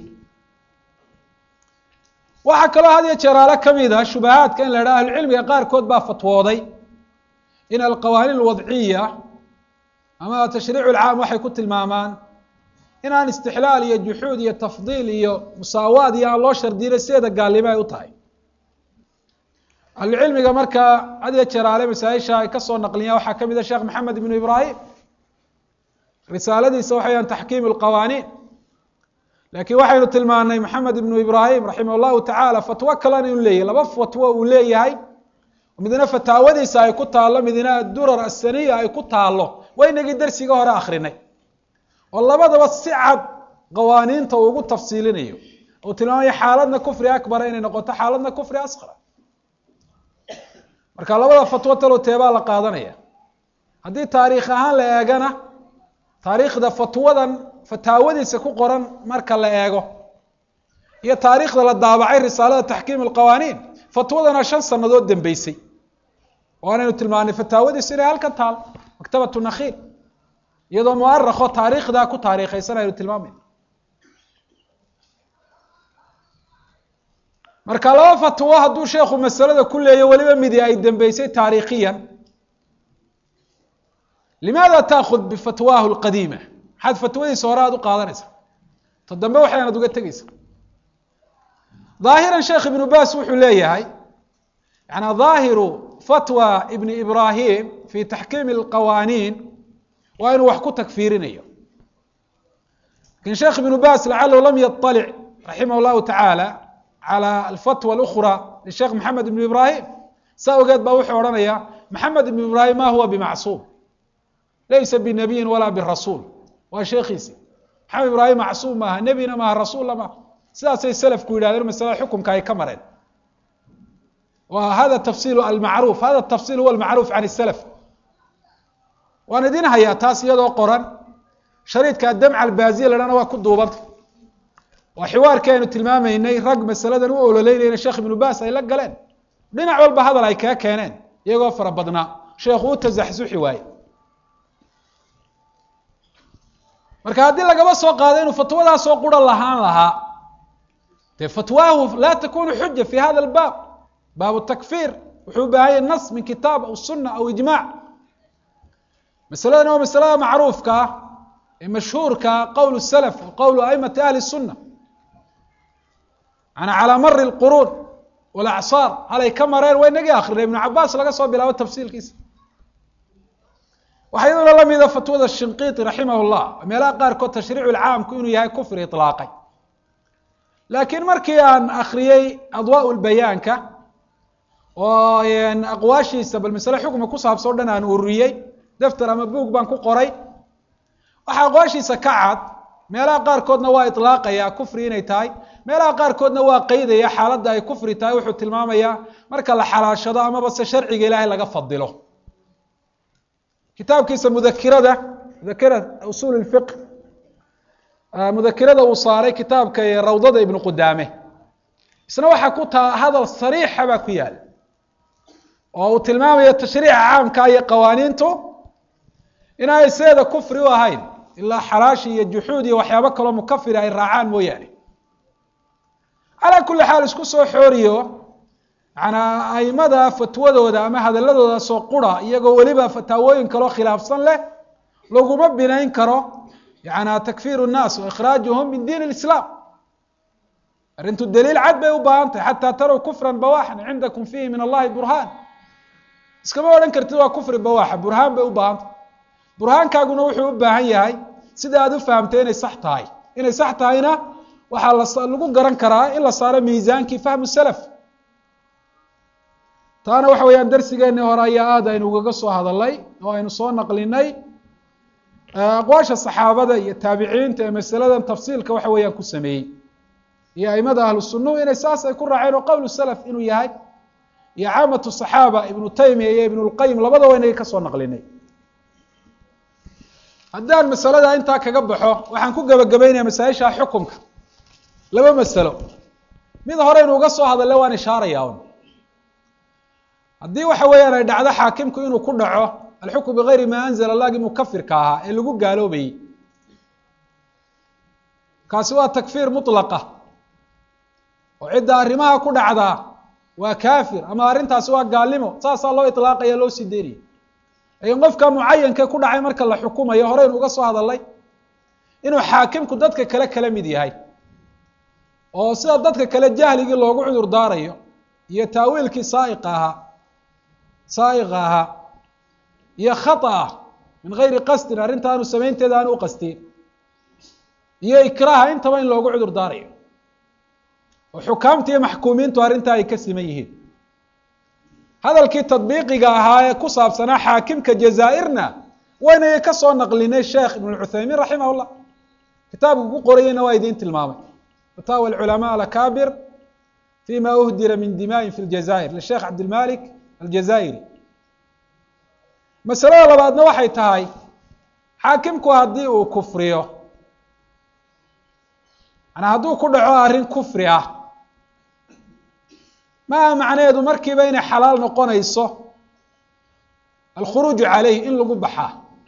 waxaa kaloo had iyo jeeraalo ka mid a shubahaadka in la idhaha ahlucilmiga qaarkood baa fatwooday in alqawaaniin alwadciya ama tashriic lcaam waxay ku tilmaamaan inaan istixlaal iyo juxuud iyo tafdiil iyo musaawaad iyo aan loo shardiyinay sideeda gaalnimo ay u tahay ahlucilmiga markaa had iyo jeeraale masaa-isha ay kasoo naqliyaan waxaa ka mid a sheekh maxamed ibnu ibraahim risaaladiisa waxayan taxkiim lqawaaniin lakiin waxaynu tilmaanay maxamed ibnu ibraahim raximah llahu tacaala fatwo kalena inu leeyahy laba fatwo uu leeyahay midna fataawadiisa ay ku taallo midna adurar asaniya ay ku taallo waynagii dersiga hore akrinay oo labadaba si cad qawaaniinta uu ugu tafsiilinayo uu tilmaamayo xaaladna kufri akbara inay noqoto xaaladna kufri asqara marka labada fatwo talo teebaa la qaadanaya haddii taariikh ahaan la eegana taariikhda fatwadan fataawadiisa ku qoran marka la eego iyo taariikhda la daabacay risaalada taxkiim alqawaaniin fatwadana shan sanadood dambeysay waanaynu tilmaanay fataawadiisu inay halkan taal maktabatu nakhiil iyadoo muarakho taariikhdaa ku taariikhaysan aynu tilmaamayna marka laba fatwo hadduu sheekhu masalada ku leeyo weliba midi ay dambeysay taariikhiyan limaada taakhud bifatwaahu lqadiima maxaad fatwadiisa hore aada u qaadanaysa ta dambe waxaynaad uga tegeysa ظaahiran sheekh ibnu bas wuxuu leeyahay yani ظaahiru fatwa ibn ibrahim fi taxkiimi اlqawaaniin waa inuu wax ku takfiirinayo lakin sheekh ibnu bas lacalahu lam yaطalic raximah اllahu taعaalى calى alfatwa اlأkrى lisheekh maxamed ibn ibrahim saa ogeed baa wuxuu odhanaya maxamed ibn ibrahim ma huwa bimacsuum laysa binabiyin walaa birasuul waa sheekiisi maxamed ibraahim macsuum maaha nebina maaha rasuulla maaha sidaasay selafku yidhahdeen masalada xukumka ay ka mareen wa hada tafsiil almacruuf hada tafsiil huwa almacruuf can salaf waan idin hayaa taas iyadoo qoran shariidka adamca albaaziya la dhana waa ku duubanta waa xiwaarkii aynu tilmaamaynay rag masaladan u ololeynayna sheekh ibnu bas ay la galeen dhinac walba hadal ay kaga keeneen iyagoo fara badnaa sheekhu u tasaxsuxi waaye marka haddii lagaba soo qaado inuu fatwadaasoo qura lahaan lahaa dee fatwaahu laa takunu xuja fi hada albaab baabu takfiir wuxuu u baahanya nas min kitaab aw suna aw ijmac masaladan waa masalada macruufka ah ee mashhuurka qowl salaf qowl aimati ahli الsuna ana calى mari اlquruun wاlacsaar halay ka mareen waa inagii akrinay ibnu cabaas laga soo bilaabo tafsiilkiisa waxaa iyaduna lamida fatwada shinqiiti raximah llah meelaha qaarkood tashriicu lcaamku inuu yahay kufri iطlaaqay laakiin markii aan akriyey adwaa lbayaanka oo aqwaashiisa bal masale xukma ku saabsan o dhan aan ururiyey defter ama buug baan ku qoray waxaa aqwaashiisa ka cad meelaha qaarkoodna waa iطlaaqaya kufri inay tahay meelaha qaarkoodna waa qeydaya xaaladda ay kufri tahay wuxuu tilmaamayaa marka la xalaashado amaba se sharciga ilaahay laga fadilo kitaabkiisa mudakirada mudakira usul اfiq mudakirada uu saaray kitaabka rawdada ibnu qudaame isna waxaa ku taa hadal sariixa baa ku yaala oo uu tilmaamayo tashriica caamka iyo qawaaniintu inay seeda kufri u ahayn ilaa xalaashi iyo juxuud iyo waxyaabo kaloo mukafira ay raacaan mooyaane calaa kuli xaal isku soo xooriyo manaa aimada fatwadooda ama hadaladooda soo qura iyagoo weliba fataawooyin kaloo khilaafsan leh laguma binayn karo yana takfir الnaas waikhraajuhum min diin اlislaam arrintu daliil cad bay u baahan tahay xataa tarow kufra bawaxan cindakum fihi min allahi burhaan iskama odhan kartid waa kufri bawaxa burhaan bay u baahan tahay burhaankaaguna wuxuu u baahan yahay sida aad u fahamtay inay sax tahay inay sax tahayna waxaa lagu garan karaa in la saaro miisaankii fahmu salaf taana waxa weeyaan darsigeeni hore ayaa aad aynu ugaga soo hadalay oo aynu soo naqlinay aqwaasha saxaabada iyo taabiciinta ee masaladan tafsiilka waxa weeyaan ku sameeyey iyo aimada ahlu sunuhu inay saas ay ku raaceen oo qowl salaf inuu yahay iyo caamatu صaxaaba ibnu taymiya iyo ibn اlqayim labadaba inaga kasoo naqlinay haddaan masalada intaa kaga baxo waxaan ku gebagabeynaya masaaisha xukumka laba masalo mid horeynu uga soo hadale waan ishaaraya un haddii waxa weeyaan ay dhacdo xaakimku inuu ku dhaco alxukm bigayri ma anzla allagii mukafirka ahaa ee lagu gaaloobayey kaasi waa takfiir mutlaqa oo cidda arrimaha ku dhacdaa waa kaafir ama arrintaasi waa gaalnimo saasaa loo iطlaaqaya loo sii deynaya lakiin qofka mucayanka ku dhacay marka la xukumayo horeynu uga soo hadalay inuu xaakimku dadka kale kala mid yahay oo sida dadka kale jahligii loogu cudur daarayo iyo taawiilkii saaiqa ahaa saaiqa ahaa iyo khaطأa min gayri qasdin arrinta aanu samaynteeda aanu uqastin iyo ikraaha intaba in loogu cudur daarayo oo xukaamta iyo maxkuumiintu arrintaa ay ka siman yihiin hadalkii tadbiiqiga ahaa ee ku saabsanaa xaakimka jazaa'irna waynay ka soo naqlinay sheekh ibn cuthaymiin raximah llah kitaabka ku qorayeyna waa idiin tilmaamay fataawa alculamaa alakaabir fima uhdira min dima'in fi ljazaa'ir lisheekh cabdilmalik aljazaa'iri masalada labaadna waxay tahay xaakimku haddii uu kufriyo manaa hadduu ku dhaco arrin kufri ah maaha macnaheedu markiiba inay xalaal noqonayso alkhuruuju calayh in lagu baxaa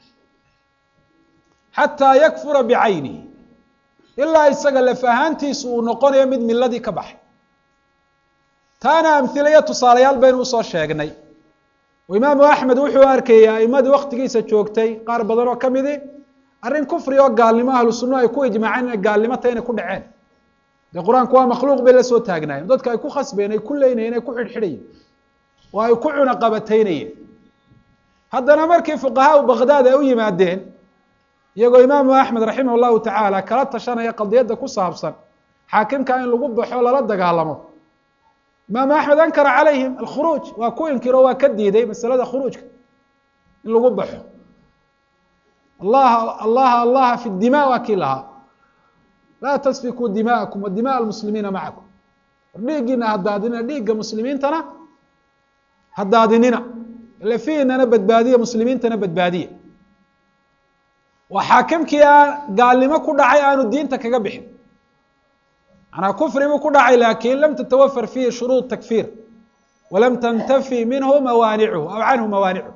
xataa yakfura bicaynihi ilaa isaga laf ahaantiisu uu noqonayo mid miladii ka baxay taana amhila iyo tusaalayaal baynu usoo sheegnay oo imaamu axmed wuxuu arkayay aimadii waktigiisa joogtay qaar badan oo kamidi arrin kufri oo gaalnimo ahlu sunna ay ku ijmaaceen inay gaalnimo tahay inay ku dhaceen dee qur-aanku waa makhluuq bay la soo taagnaayeen dadka ay ku khasbeen ay ku leynayeen ay ku xidhxidhayeen oo ay ku cunaqabataynayeen haddana markii fuqahaa u bagdaad ay u yimaadeen iyagoo imaamu axmed raximah llahu tacaala kala tashanaya qadiyadda ku saabsan xaakimka in lagu baxo lala dagaalamo imaamu axmed ankara calayhim alkhuruuj waa ku inkiro waa ka diiday masalada khuruujka in lagu baxo allaha allaha allaha fi dima waa kii lahaa laa tasfikuu dima'akum wa dimaء almuslimiina macakum war dhiiggiina hadaadinina dhiigga muslimiintana hadaadinina lafiinana badbaadiya muslimiintana badbaadiya waa xaakimkii aan gaalnimo ku dhacay aanu diinta kaga bixin manaa kufri buu ku dhacay laakin lam tatawafar fihi shuruud takfir walam tantafi minhu mawaanichu aw canhu mawaanichu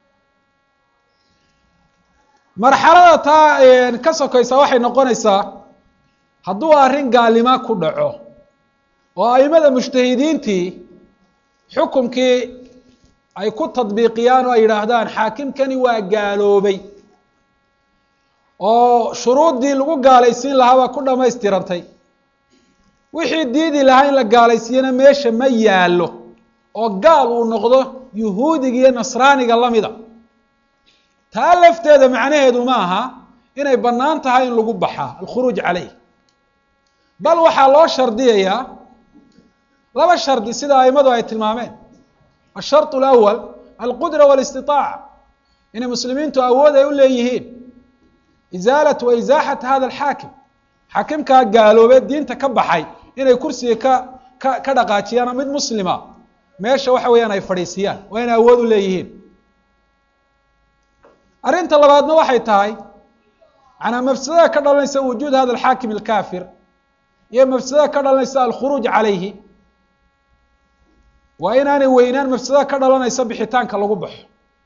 marxalada taa ka sokaysaa waxay noqonaysaa hadduu arrin gaalnimo ku dhaco oo aimada mujtahidiintii xukumkii ay ku tadbiiqiyaan oo ay yidhaahdaan xaakimkani waa gaaloobay oo shuruuddii lagu gaalaysiin lahaa baa ku dhammaystirantay wixii diidi lahaa in la gaalaysiiyana meesha ma yaallo oo gaal uu noqdo yuhuudiga iyo nasraaniga lamida taa lafteeda macnaheedu ma aha inay bannaan tahay in lagu baxaa alkhuruuj caleyh bal waxaa loo shardiyayaa laba shardi sida aimadu ay tilmaameen asharط اlأwal alqudra wاlاstiطaaca inay muslimiintu awood ay u leeyihiin izaalat wa izaaxat hada alxaakim xaakimkaa gaaloobee diinta ka baxay inay kursiga ka ka ka dhaqaajiyaan mid muslima meesha waxa weeyaan ay fadhiisiyaan waa inay awood u leeyihiin arrinta labaadna waxay tahay manaa mafsadada ka dhalanaysa wujuud hada alxaakim alkafir iyo mafsadada ka dhalanaysa alkhuruuj calayhi waa inaanay weynaan mafsadada ka dhalanaysa bixitaanka lagu baxo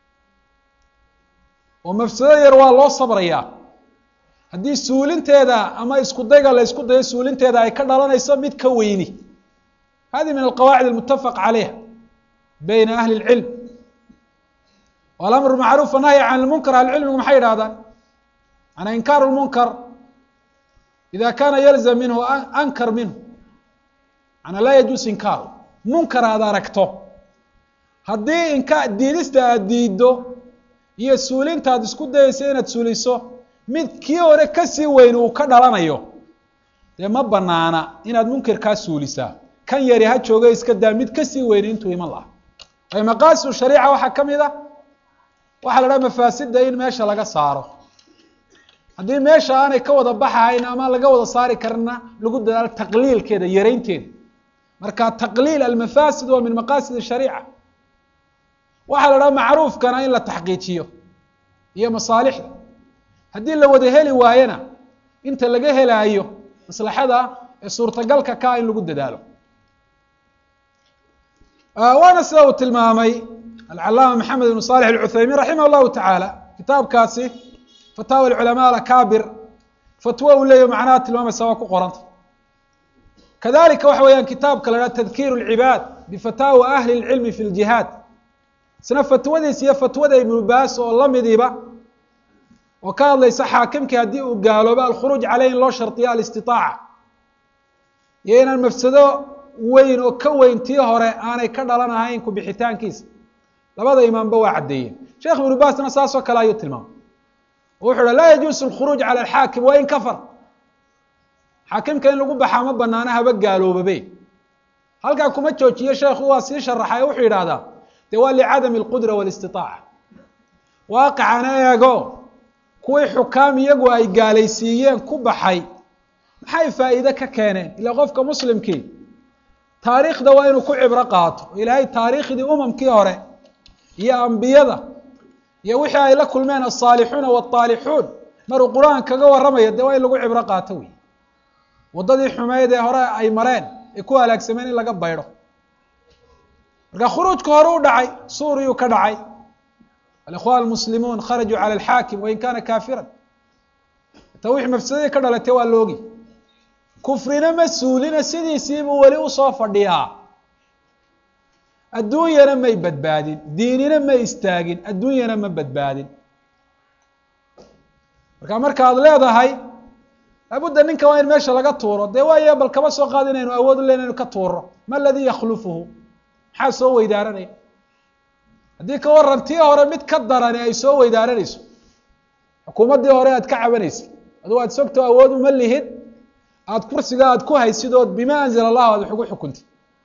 oo mafsado yar waa loo sabrayaa haddii suulinteeda ama isku dayga la ysku dayo suulinteeda ay ka dhalanayso mid ka weyni hadi min alqawaacid almutafaq calayha bayna ahli اlcilm alamru macruuf anahyi can lmunkar ahlucilmigu maxay yidhahdaan manaa inkaaru lmunkar ida kana yalzam minhu ankar minhu manaa laa yajuus inkaaru munkar aad aragto haddii inka diidista aad diiddo iyo suulinta ad isku dayeysa inaad suuliso mid kii hore kasii weyn uu ka dhalanayo dee ma banaana inaad munkirkaa suulisaa kan yari ha jooga iska daa mid kasii weyni intuu iman laha ay maqaasidu shariica waxaa ka mid a waxaa la dhaha mafaasida in meesha laga saaro haddii meesha aanay ka wada baxahayn ama laga wada saari karina lagu dadaalo taqliilkeeda yaraynteeda marka taqliil almafaasid waa min maqaasid shariica waxaa la dhaha macruufkana in la taxqiijiyo iyo masaalixda haddii la wada heli waayona inta laga helaayo maslaxada ee suurtagalka kaa in lagu dadaalo waana sida uu tilmaamay alcalaama maxamed ibn salix alcuthaymiin raximah llahu tacaala kitaabkaasi fataawa alculamaa alakaabir fatwo uu leeyahy macnaha tilmaamaysa waa ku qoranta kadalika waxa weeyaan kitaabka la haha tadkiiru lcibaad bifataawa ahli اlcilmi fi ljihaad isna fatwadiis iyo fatwada ibnu baas oo lamidiiba oo ka hadlaysa xaakimkii haddii uu gaaloobo alkhuruuj caleyh in loo shardiyo alistiطaaca iyo inaan mafsado weyn oo ka weyn tii hore aanay ka dhalan ahayn ku bixitaankiisa labada imaamba waa caddeeyeen sheekh ibnu baasna saasoo kale ayuu tilmaamay oo wuxu uha laa yajuusu alkhuruuj cala alxaakim wa in kafar xaakimka in lagu baxaa ma banaana haba gaaloobabe halkaa kuma joojiye sheekhu waa sii sharaxay wuxuu yidhahdaa de waa licadami alqudra walistiطaaca waaqicana eego kuwii xukaam iyagu ay gaalaysiiyeen ku baxay maxay faa'iide ka keeneen ilaa qofka muslimkii taariikhda waa inuu ku cibro qaato ilaahay taariikhdii umamkii hore iyo ambiyada iyo wixii ay la kulmeen asaalixuuna waalixuun maruu qur-aan kaga warramayo dee waa in lagu cibro qaato wey waddadii xumeyd ee hore ay mareen ay ku halaagsameen in laga baydho marka khuruujka hore u dhacay suuriyuu ka dhacay alikhwan almuslimuun kharajuu cala alxaakim wain kana kaafiran ta wixii mafsadadii ka dhalatay waa loogi kufrina ma suulina sidiisiibuu weli usoo fadhiyaa adduunyana may badbaadin diinina ma istaagin adduunyana ma badbaadin marka markaad leedahay laabudda ninka waa in meesha laga tuuro dee waayo bal kaba soo qaad inaynu awood u len inu ka tuuro ma aladii yakhlufuhu maxaa soo weydaaranaya haddii ka waran tii hore mid ka darani ay soo weydaaranayso xukuumaddii hore aad ka cabanaysay adugu aad sogto awood uma lihid aada kursiga aada ku haysid ood bima anzala allahu aad wax ugu xukuntay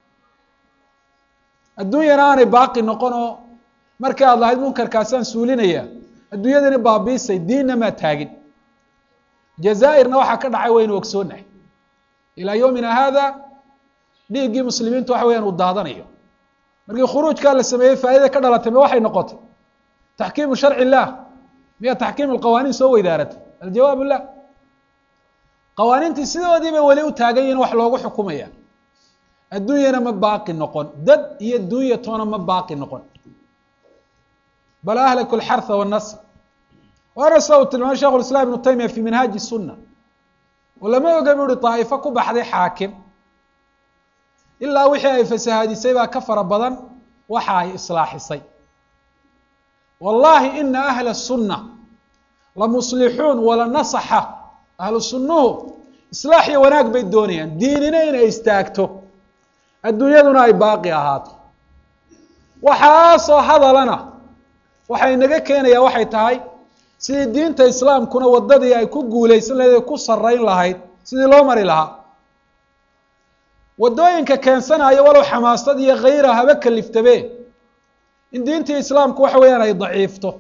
adduunyana aanay baaqi noqon oo markii aad lahayd munkarkaasaan suulinaya adduunyadani baabiisay diinna maa taagin jazaa'irna waxaa ka dhacay waynu ogsoonahay ilaa yowmina haada dhiiggii muslimiintu waxa weyaan uu daadanayo markii khuruujkaa la sameeyey faa'idada ka dhalatay ma waxay noqotay taxkiimu sharci illah miya taxkiim alqawaaniin soo weydaaratay aljawaab lah qawaaniintii sidoodii bay weli u taagan yihin wax loogu xukumaya adduunyana ma baaqi noqon dad iyo dunya toona ma baaqi noqon bal ahlaku alxarha wannasr waana sida uu tilmaamay shekhu islam ibnu taymiya fi minhaaji sunna oo lama oga bu uhi daa'ifo ku baxday xaakim ilaa wixii ay fasahaadisay baa ka fara badan waxa ay islaaxisay wallahi ina ahla الsunna la muslixuun wala nasaxa ahlu sunnuhu islaax iyo wanaag bay doonayaan diinina inay istaagto adduunyaduna ay baaqi ahaato waxaasoo hadalana waxay naga keenayaa waxay tahay sidii diinta islaamkuna waddadii ay ku guulaysan lahayd ay ku sarrayn lahayd sidii loo mari lahaa waddooyinka keensanaya walow xamaasad iyo khayra haba kaliftabe in diintii islaamku waxa weeyaan ay daciifto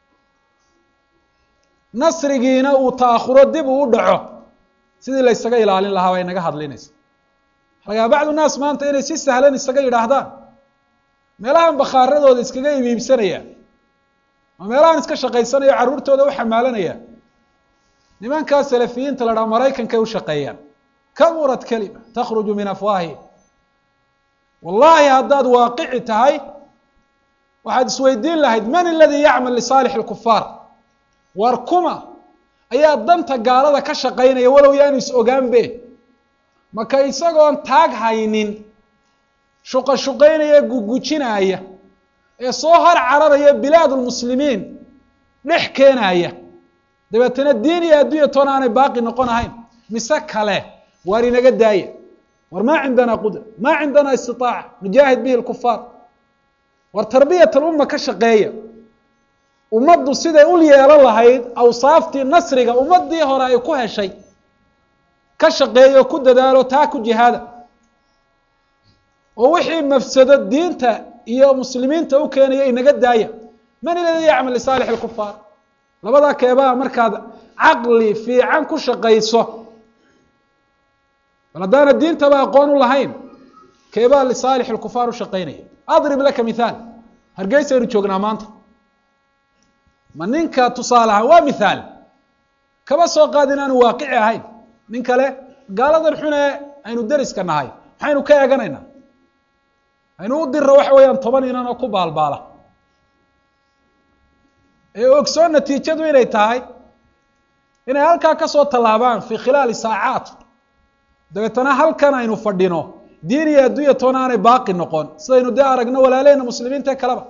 nasrigiina uu ta'akhuro dib uu u dhaco sidii la ysaga ilaalin lahaa bay naga hadlinaysa lagaa bacdu naas maanta inay si sahlan isaga yidhaahdaan meelahan bakhaaradooda iskaga ibiibsanaya oo meelahan iska shaqaysanaya carruurtooda u xamaalanaya nimankaa salafiyiinta la dhaha maraykankay u shaqeeyaan kaburat kelima takhruju min afwaahi wallahi haddaad waaqici tahay waxaad isweydiin lahayd man aladii yacmal lisaalix اlkufaar war kuma ayaa danta gaalada ka shaqaynaya walow yaanu is ogaanbe maka isagoon taag haynin shuqa shuqaynaya gugujinaaya ee soo har cararaya bilaad lmuslimiin dhex keenaya dabeetana diin iyo addunya toona aanay baaqi noqon ahayn mise kale waar inaga daaya war maa cindana qudra maa cindana istitaaca nujaahid bihi lkufaar war tarbiyat alumma ka shaqeeya ummaddu siday ul yeelan lahayd awsaaftii nasriga ummadii hore ay ku heshay ka shaqeeyo ku dadaalo taa ku jihaada oo wixii mafsado diinta iyo muslimiinta u keenaya inaga daaya man iladii yacmal lisaalix lkufaar labadaa keebaa markaad caqli fiican ku shaqayso bal haddaana diintaba aqoon u lahayn keebaa lisaalix lkufaar u shaqaynaya adrib laka mithaal hargeysaynu joognaa maanta ma ninka tusaale ahaan waa mithaal kaba soo qaad in aanu waaqici ahayn nin kale gaaladan xune aynu deriska nahay maxaynu ka eeganaynaa aynu u dirro waxa weeyaan toban inan oo ku baalbaala ee ogsoon natiijadu inay tahay inay halkaa kasoo tallaabaan fii khilaali saacaat dabeetana halkan aynu fadhino diin iyo addunya toona aanay baaqi noqon sidaynu dee aragno walaalehena muslimiinta kaleba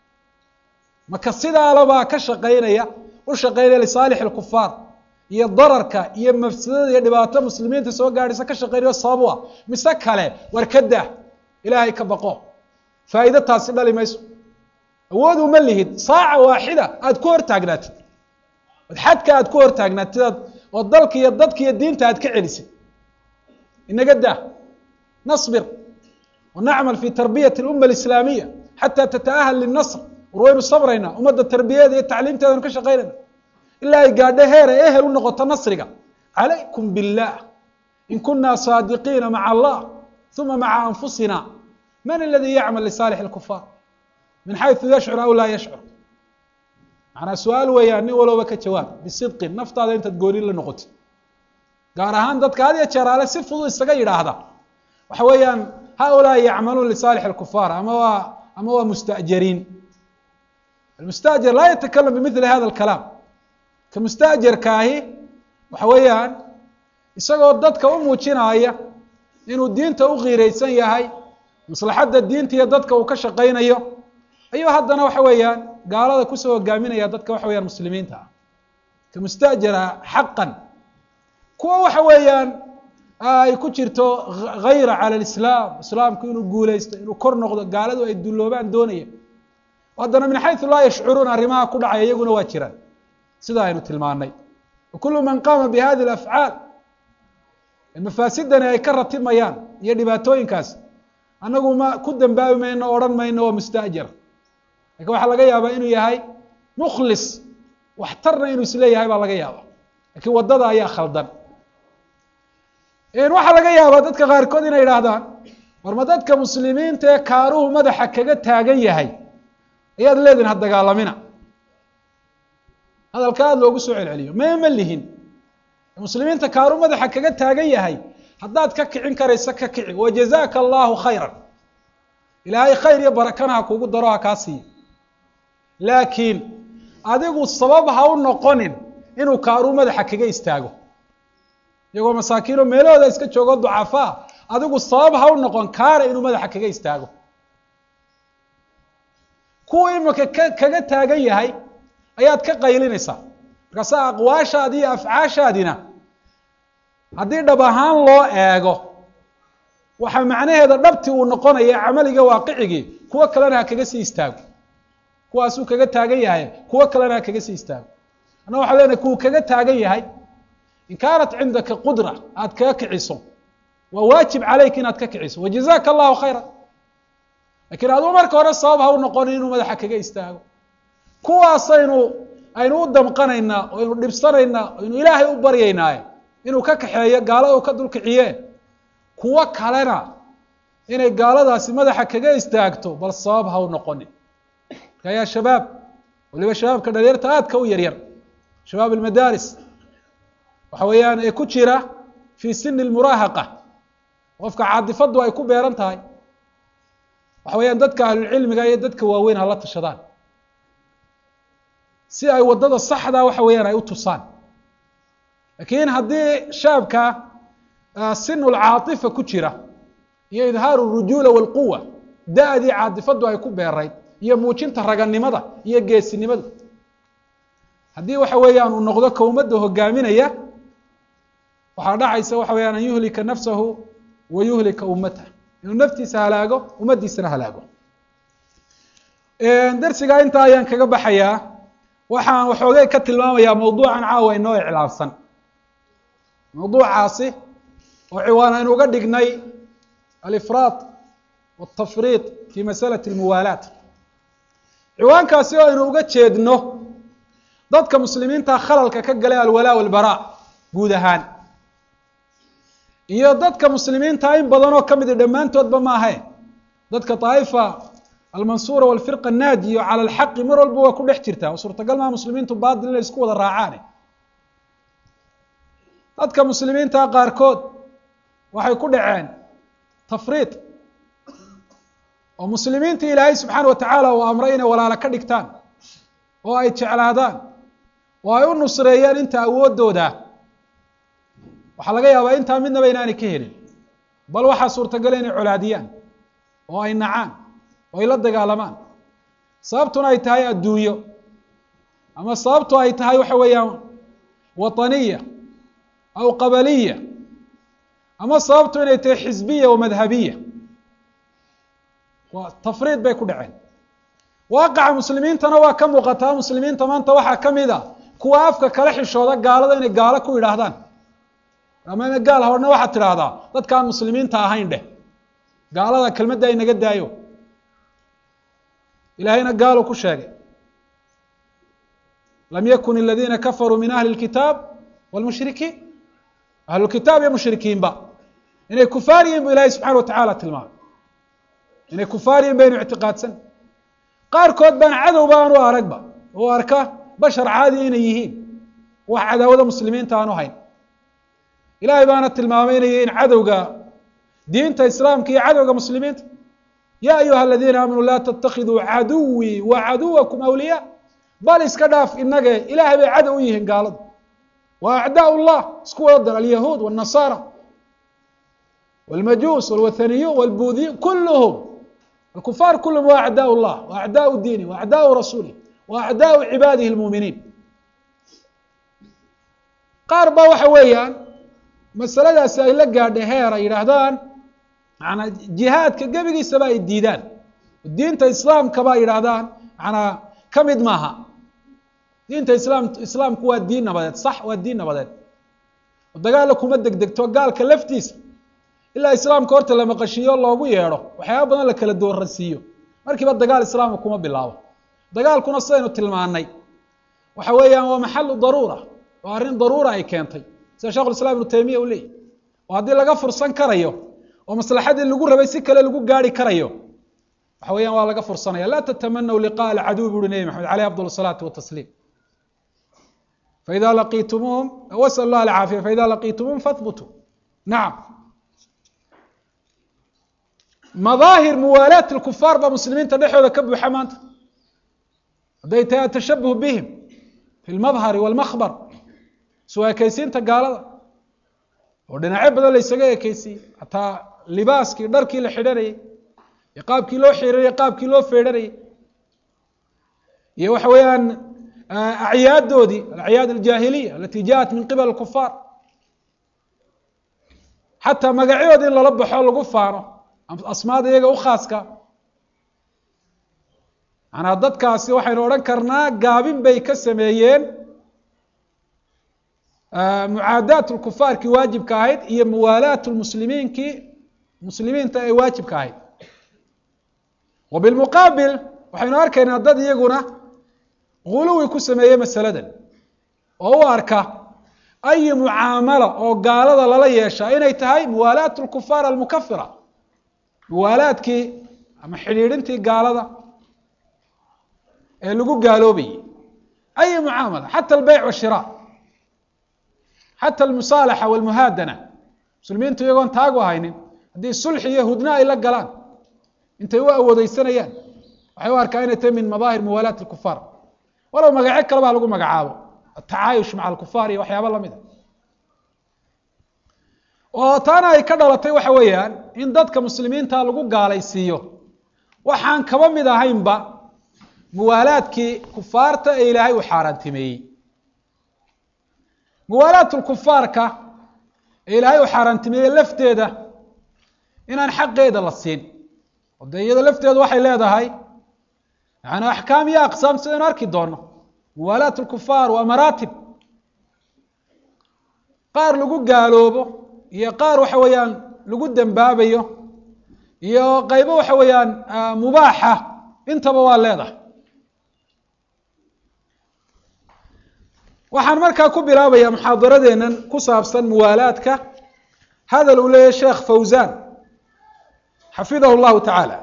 maka sidaalabaa ka shaqaynaya u shaqaynaya lisaalix alkufaar iyo dararka iyo mafsadada iyo dhibaato muslimiinta soo gaadhaysa ka shaqaynayo sabab u ah mise kale war ka dah ilaahay ka baqo faa'ido taasi dhali mayso awood uma lihid saaca waaxida aada ku hortaagnaatid od xadka aada ku hortaagnaatid aad oo dalka iyo dadka iyo diinta aad ka celisay inaga dah nasbir wanacmal fi tarbiyati اlumma alislaamiya xataa tataahal linasr war waynu sabraynaa ummadda tarbiyadeeda iyo tacliimteedanu ka shaqaynayna ilaa ay gaadho heer ay ehel u noqoto nasriga calaykum biاllah in kunaa saadiqiina maca allah uma maca anfusina man aladii yacmal lisaalix اlkufaar min xayثu yashcur aw laa yashcur macnaa su-aal weeyaan nin walooba ka jawaab bisidqin naftaada intaad gooni la noqotid gaar ahaan dadka had iyo jeer ale si fudud isaga yidhaahda waxa weeyaan haulaa yacmaluun lisaalix اlkufaar ama waa ama waa musta'jariin almusta'jar laa yatakalam bimili hada اlkalaam ka musta'jarkaahi waxa weeyaan isagoo dadka u muujinaya inuu diinta u qiireysan yahay maslaxadda diinta iyo dadka uu ka shaqaynayo ayuu haddana waxa weeyaan gaalada kusoo hogaaminaya dadka waxa weyaan muslimiinta ah ka musta'jara xaqan kuwa waxa weeyaan ay ku jirto hayra cala alislaam islaamku inuu guuleysto inuu kor noqdo gaaladu ay dulloobaan doonaya haddana min xaysu laa yashcuruun arrimaha ku dhacaya iyaguna waa jiraan sida aynu tilmaanay wakulu man qaama bi hadi alafcaal mafaasidani ay ka ratimayaan iyo dhibaatooyinkaas annagu ma ku dambaabi mayno odhan mayno waa musta'jar lakin waxaa laga yaabaa inuu yahay mukhlis waxtarna inuu isleeyahay baa laga yaaba lakiin waddada ayaa khaldan waxaa laga yaabaa dadka qaarkood inay idhaahdaan war ma dadka muslimiinta ee kaaruhu madaxa kaga taagan yahay ayaad leedihin ha dagaalamina hadalka aada loogu soo celceliyo mee ma lihin muslimiinta kaaru madaxa kaga taagan yahay haddaad ka kicin karaysa ka kici wajazaaka allahu khayran ilaahay khayr iyo barakana ha kugu daro ha kaa siiyo laakiin adigu sabab ha u noqonin inuu kaaruu madaxa kaga istaago iyagoo masaakiino meelahooda iska joogo ducafaa adigu sabab ha u noqon kaara inuu madaxa kaga istaago kuwa imika ka kaga taagan yahay ayaad ka qaylinaysaa markaasa aqwaashaadi iyo afcaashaadina haddii dhab ahaan loo eego waxaa macnaheeda dhabti uu noqonaya camaliga waaqicigii kuwo kalena ha kaga sii istaago kuwaasuu kaga taagan yahay kuwo kalena ha kaga sii istaago anna waxaa leenahay kuwu kaga taagan yahay in kaanat cindaka qudra aad kaga kiciso waa waajib calayk inaad ka kiciso wajazaka allahu khayra lakiin aduu marka hore sabab ha u noqonin inuu madaxa kaga istaago kuwaasaynu aynu u damqanaynaa o aynu dhibsanaynaa o aynu ilaahay u baryaynaaye inuu ka kaxeeyo gaalada u ka dulkiciye kuwo kalena inay gaaladaasi madaxa kaga istaagto bal sabab ha u noqonin marka yaa shabaab waliba shabaabka dhalinyarta aadka u yaryar shabaab almadaaris waxa weeyaan ee ku jira fii sini lmuraahaqa qofka caadifadu ay ku beeran tahay waxa weeyaan dadka ahlulcilmiga iyo dadka waaweyn hala tashadaan si ay waddada saxda waxa weeyaan ay u tusaan lakiin haddii shaabka sinu lcaatifa ku jira iyo idhaaru rujuula walquwa da-dii caadifadu ay ku beerayd iyo muujinta raganimada iyo geesinimada haddii waxa weeyaan uu noqdo ka ummadda hogaaminaya waxaa dhacaysa waxa weyaan an yuhlika nafsahu wa yuhlika ummatah inuu naftiisa halaago ummaddiisana halaago darsigaa intaa ayaan kaga baxayaa waxaan waxoogay ka tilmaamayaa mawduucan caawa inoo iclaabsan mawduucaasi oo ciwaan aynu uga dhignay alifraad waltafriid fi masalati almuwaalaat ciwaankaasi oo aynu uga jeedno dadka muslimiinta khalalka ka galay alwalaa walbaraa guud ahaan iyo dadka muslimiinta in badan oo ka midi dhammaantoodba maahe dadka daa'ifa almansuura walfirqa annaadiyo cala alxaqi mar walba waa ku dhex jirtaa oo suurtagal maa muslimiintu baatil inay isku wada raacaane dadka muslimiinta qaarkood waxay ku dhaceen tafriid oo muslimiinta ilaahay subxaana wa tacaala uu amray inay walaalo ka dhigtaan oo ay jeclaadaan oo ay u nusreeyaan inta awooddooda waxaa laga yaabaa intaa midnaba inaanay ka helin bal waxaa suurtagala inay colaadiyaan oo ay nacaan oo ay la dagaalamaan sababtuna ay tahay adduunyo ama sababtu ay tahay waxa weeyaan waطaniya aw qabaliya ama sababtu inay tahay xisbiya wa madhabiya waa tafriid bay ku dhaceen waaqaca muslimiintana waa ka muuqataa muslimiinta maanta waxaa ka mid a kuwa afka kala xishooda gaalada inay gaalo ku yidhaahdaan ama ina gaal horna waxaad tidhaahdaa dadkaan muslimiinta ahayn dheh gaalada kelmadda ay naga daayo ilaahayna gaalu ku sheegay lam yakun aladiina kafaruu min ahli اlkitaab wاlmushrikiin ahlulkitaab iyo mushrikiinba inay kufaar yihin bu ilahay subxana wa tacaala tilmaamay inay kufaar yihin baynu ictiqaadsan qaarkood baan cadowba aanu aragba oo arka bashar caadi inay yihiin wax cadaawada muslimiinta aanu hayn ilahay baana tilmaamaynaya in cadowga diinta islaamka iyo cadowga muslimiinta ya ayuha aladiina aamanuu laa tatakiduu caduwii wa caduwakum awliyaa bal iska dhaaf inage ilahay bay cadow u yihiin gaaladu wa acdaa llah isku wada dar alyahuud wاnasara wاlmajuus wاlwathaniyun wاlbuudiyun kulluhum alkufaar kulluhum wa acdaa llah wa acdaau diini wa acdaau rasuulih wa acdaau cibaadihi اlmuuminiin qaar ba waxa weeyaan masaladaasi ay la gaadhay heer ay yidhaahdaan manaa jihaadka gebigiisaba ay diidaan diinta islaamkaba ay yidhaahdaan manaa ka mid maaha diinta islaam islaamku waa diin nabadeed sax waa diin nabadeed oo dagaalla kuma degdegto gaalka laftiisa ilaa islaamka horta la maqashiiyo loogu yeedho waxyaaba badan la kala dooransiiyo markiiba dagaal islaamka kuma bilaabo dagaalkuna sidaynu tilmaanay waxa weeyaan waa maxalu daruura waa arrin daruura ay keentay sida shekhu islam ibnu taymiya u leeyahy oo haddii laga fursan karayo oo maslaxadii lagu rabay si kale lagu gaari karayo waxa weeyaan waa laga fursanaya laa tatamanaw liqaء alcaduw bu uhi nebi maxamed aleyh afdal الsalaatu watasliim faida laqiitumuhum wasal lah alcaafiya faida laqiitumuhum fahbutuu nacam madaahir muwaalaat اlkufaar baa muslimiinta dhexooda ka buuxa maanta hadday tahay atashabuh bihim fi lmadhari wاlmakbar soo ekeysiinta gaalada oo dhinacyo badan la ysaga ekeysiiyey hataa libaaskii dharkii la xidhanayey iyo qaabkii loo xiranayey qaabkii loo feedhanayey iyo waxa weeyaan acyaadoodii alacyaad aljaahiliya alati jaءat min qibal kufaar xataa magacyadoodi in lala baxo lagu faano asmaada iyaga u khaaska manaa dadkaasi waxaynu odhan karnaa gaabin bay ka sameeyeen mucaadaat lkufaarkii waajibka ahayd iyo muwaalaat lmuslimiinkii muslimiinta ee waajibka ahayd wa bilmuqaabil waxaynu arkaynaa dad iyaguna guluwi ku sameeyey masaladan oo u arka ayi mucaamala oo gaalada lala yeeshaa inay tahay muwaalaat lkufaar almukafira muwaalaadkii ama xidhiidhintii gaalada ee lagu gaaloobayey ayi mucaamala xata albeyc washira xata almusaalaxa walmuhaadana muslimiintu iyagoon taagu haynin haddii sulxi iyo hudna ay la galaan intay u awoodeysanayaan waxay u arkaa inay tahay min madaahir muwaalaat alkufaar walow magacyo kaleba ha lagu magacaabo atacaayush maca alkufaar iyo waxyaaba lamid a oo taana ay ka dhalatay waxa weeyaan in dadka muslimiinta lagu gaalaysiiyo waxaan kaba mid ahaynba muwaalaadkii kufaarta ee ilaahay uu xaaraantimeeyey muwaalaat lkufaarka ee ilaahay uu xaaraantimeeyey lafteeda inaan xaqeeda la siin oo dee iyada lafteedu waxay leedahay yani axkaam iyo aqsaam sidaynu arki doono muwaalaat lkufaar waa maraatib qaar lagu gaaloobo iyo qaar waxa weeyaan lagu dembaabayo iyo qaybo waxa weeyaan mubaaxa intaba waa leedahay waxaan markaa ku bilaabaya muxaadaradeennan ku saabsan muwaalaadka hadal uu leeyahy sheekh fawzan xafidahu llahu tacaala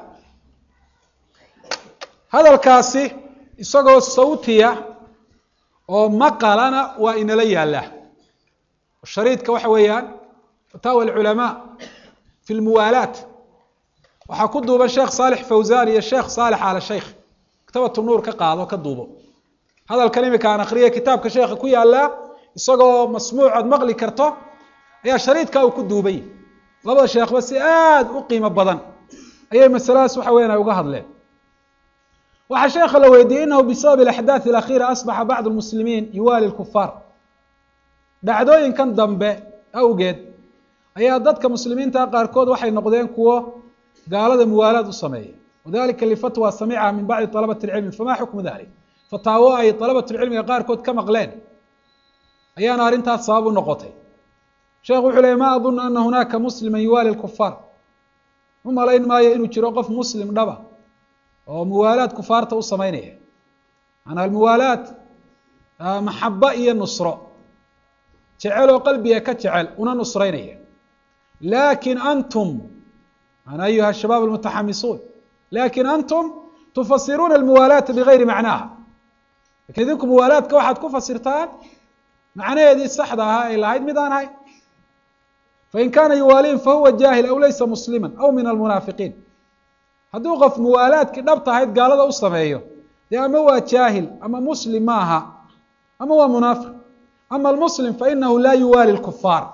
hadalkaasi isagoo sawtiya oo maqalana waa inala yaallaa shariidka waxa weeyaan fataawa alculamaa fi lmuwaalaat waxaa ku duuban sheekh saalix fawzan iyo sheekh saalix ala sheikh maktabatu nuur ka qaado ka duubo hadalkan imika aan akriya kitaabka sheekha ku yaallaa isagoo masmuuc ood maqli karto ayaa shariidka uu ku duubay labada sheekhba si aada u qiimo badan ayay masaladaas waxa weyan ay uga hadleen waxaa sheekha la weydiiyey inahu bisabab alaxdaaث alakhiira asbaxa bacd lmuslimiin yuwaali lkufaar dhacdooyinkan dambe awgeed ayaa dadka muslimiinta qaarkood waxay noqdeen kuwo gaalada muwaalaad u sameeya wadalika lifatwa samica min bacdi طalabati اlcilmi fama xukmu dalik fataawo ay dalabatulcilmiga qaarkood ka maqleen ayaana arrintaas sabab u noqotay sheekhu wuxuu ley ma adunu ana hunaaka muslima yuwaali lkufaar u malayn maayo inuu jiro qof muslim dhaba oo muwaalaad kufaarta u sameynaya maanaa almuwaalaad maxaba iyo nusro jecel oo qalbiga ka jecel una nusreynaya lakin antum ana ayuha shabaab almutaxamisuun lakin antum tufasiruuna almuwaalaata bigayri macnaaha lakin idinku muwaalaadka waxaad ku fasirtaan macnaheedii saxda ahaa ay lahayd mid aan ahayn fain kaana yuwaaliin fahuwa jaahil aw laysa muslima aw min almunaafiqiin hadduu qof muwaalaadkii dhabta ahayd gaalada u sameeyo dee ama waa jaahil ama muslim ma aha ama waa munaafiq ama almuslim fainahu laa yuwaali lkufaar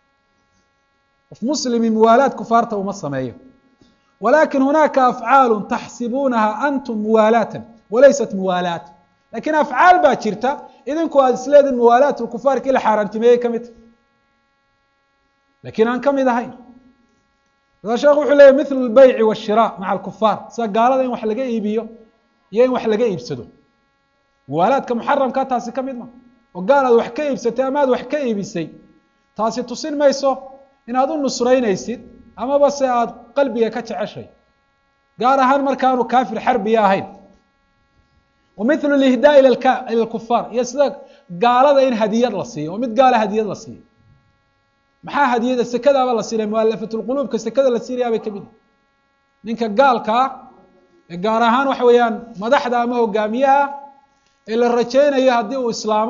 qof muslimi muwaalaad kufaarta uma sameeyo walakin hunaaka afcaalu taxsibuunaha antum muwaalaatan walaysat muwaalaat lakin afcaal baa jirta idinku aad isleediin muwaalaat lkufaarki la xaaraantimeeyey ka mid lakin aan ka mid ahayn daa sheekhu wuxuu leeyay mithlu lbeyci washira maca alkufaar sida gaalada in wax laga iibiyo iyo in wax laga iibsado muwaalaadka muxaramka taasi ka mid ma oo gaal aad wax ka iibsatay ama aad wax ka iibisay taasi tusin mayso inaad u nusraynaysid amaba se aad qalbiga ka jeceshay gaar ahaan markaanu kaafir xarbiya ahayn wa mithlu lihdaa ila lkufaar iyo sida gaalada in hadiyad la siiyo oo mid gaala hadiyad la siiyo maxaa hadiyada sekadaaba la siinaya mualafatulquluubka sekada la siinayaabay ka mid ninka gaalkaa ee gaar ahaan waxa weeyaan madaxda ama hogaamiyaha ee la rajaynayo haddii uu islaamo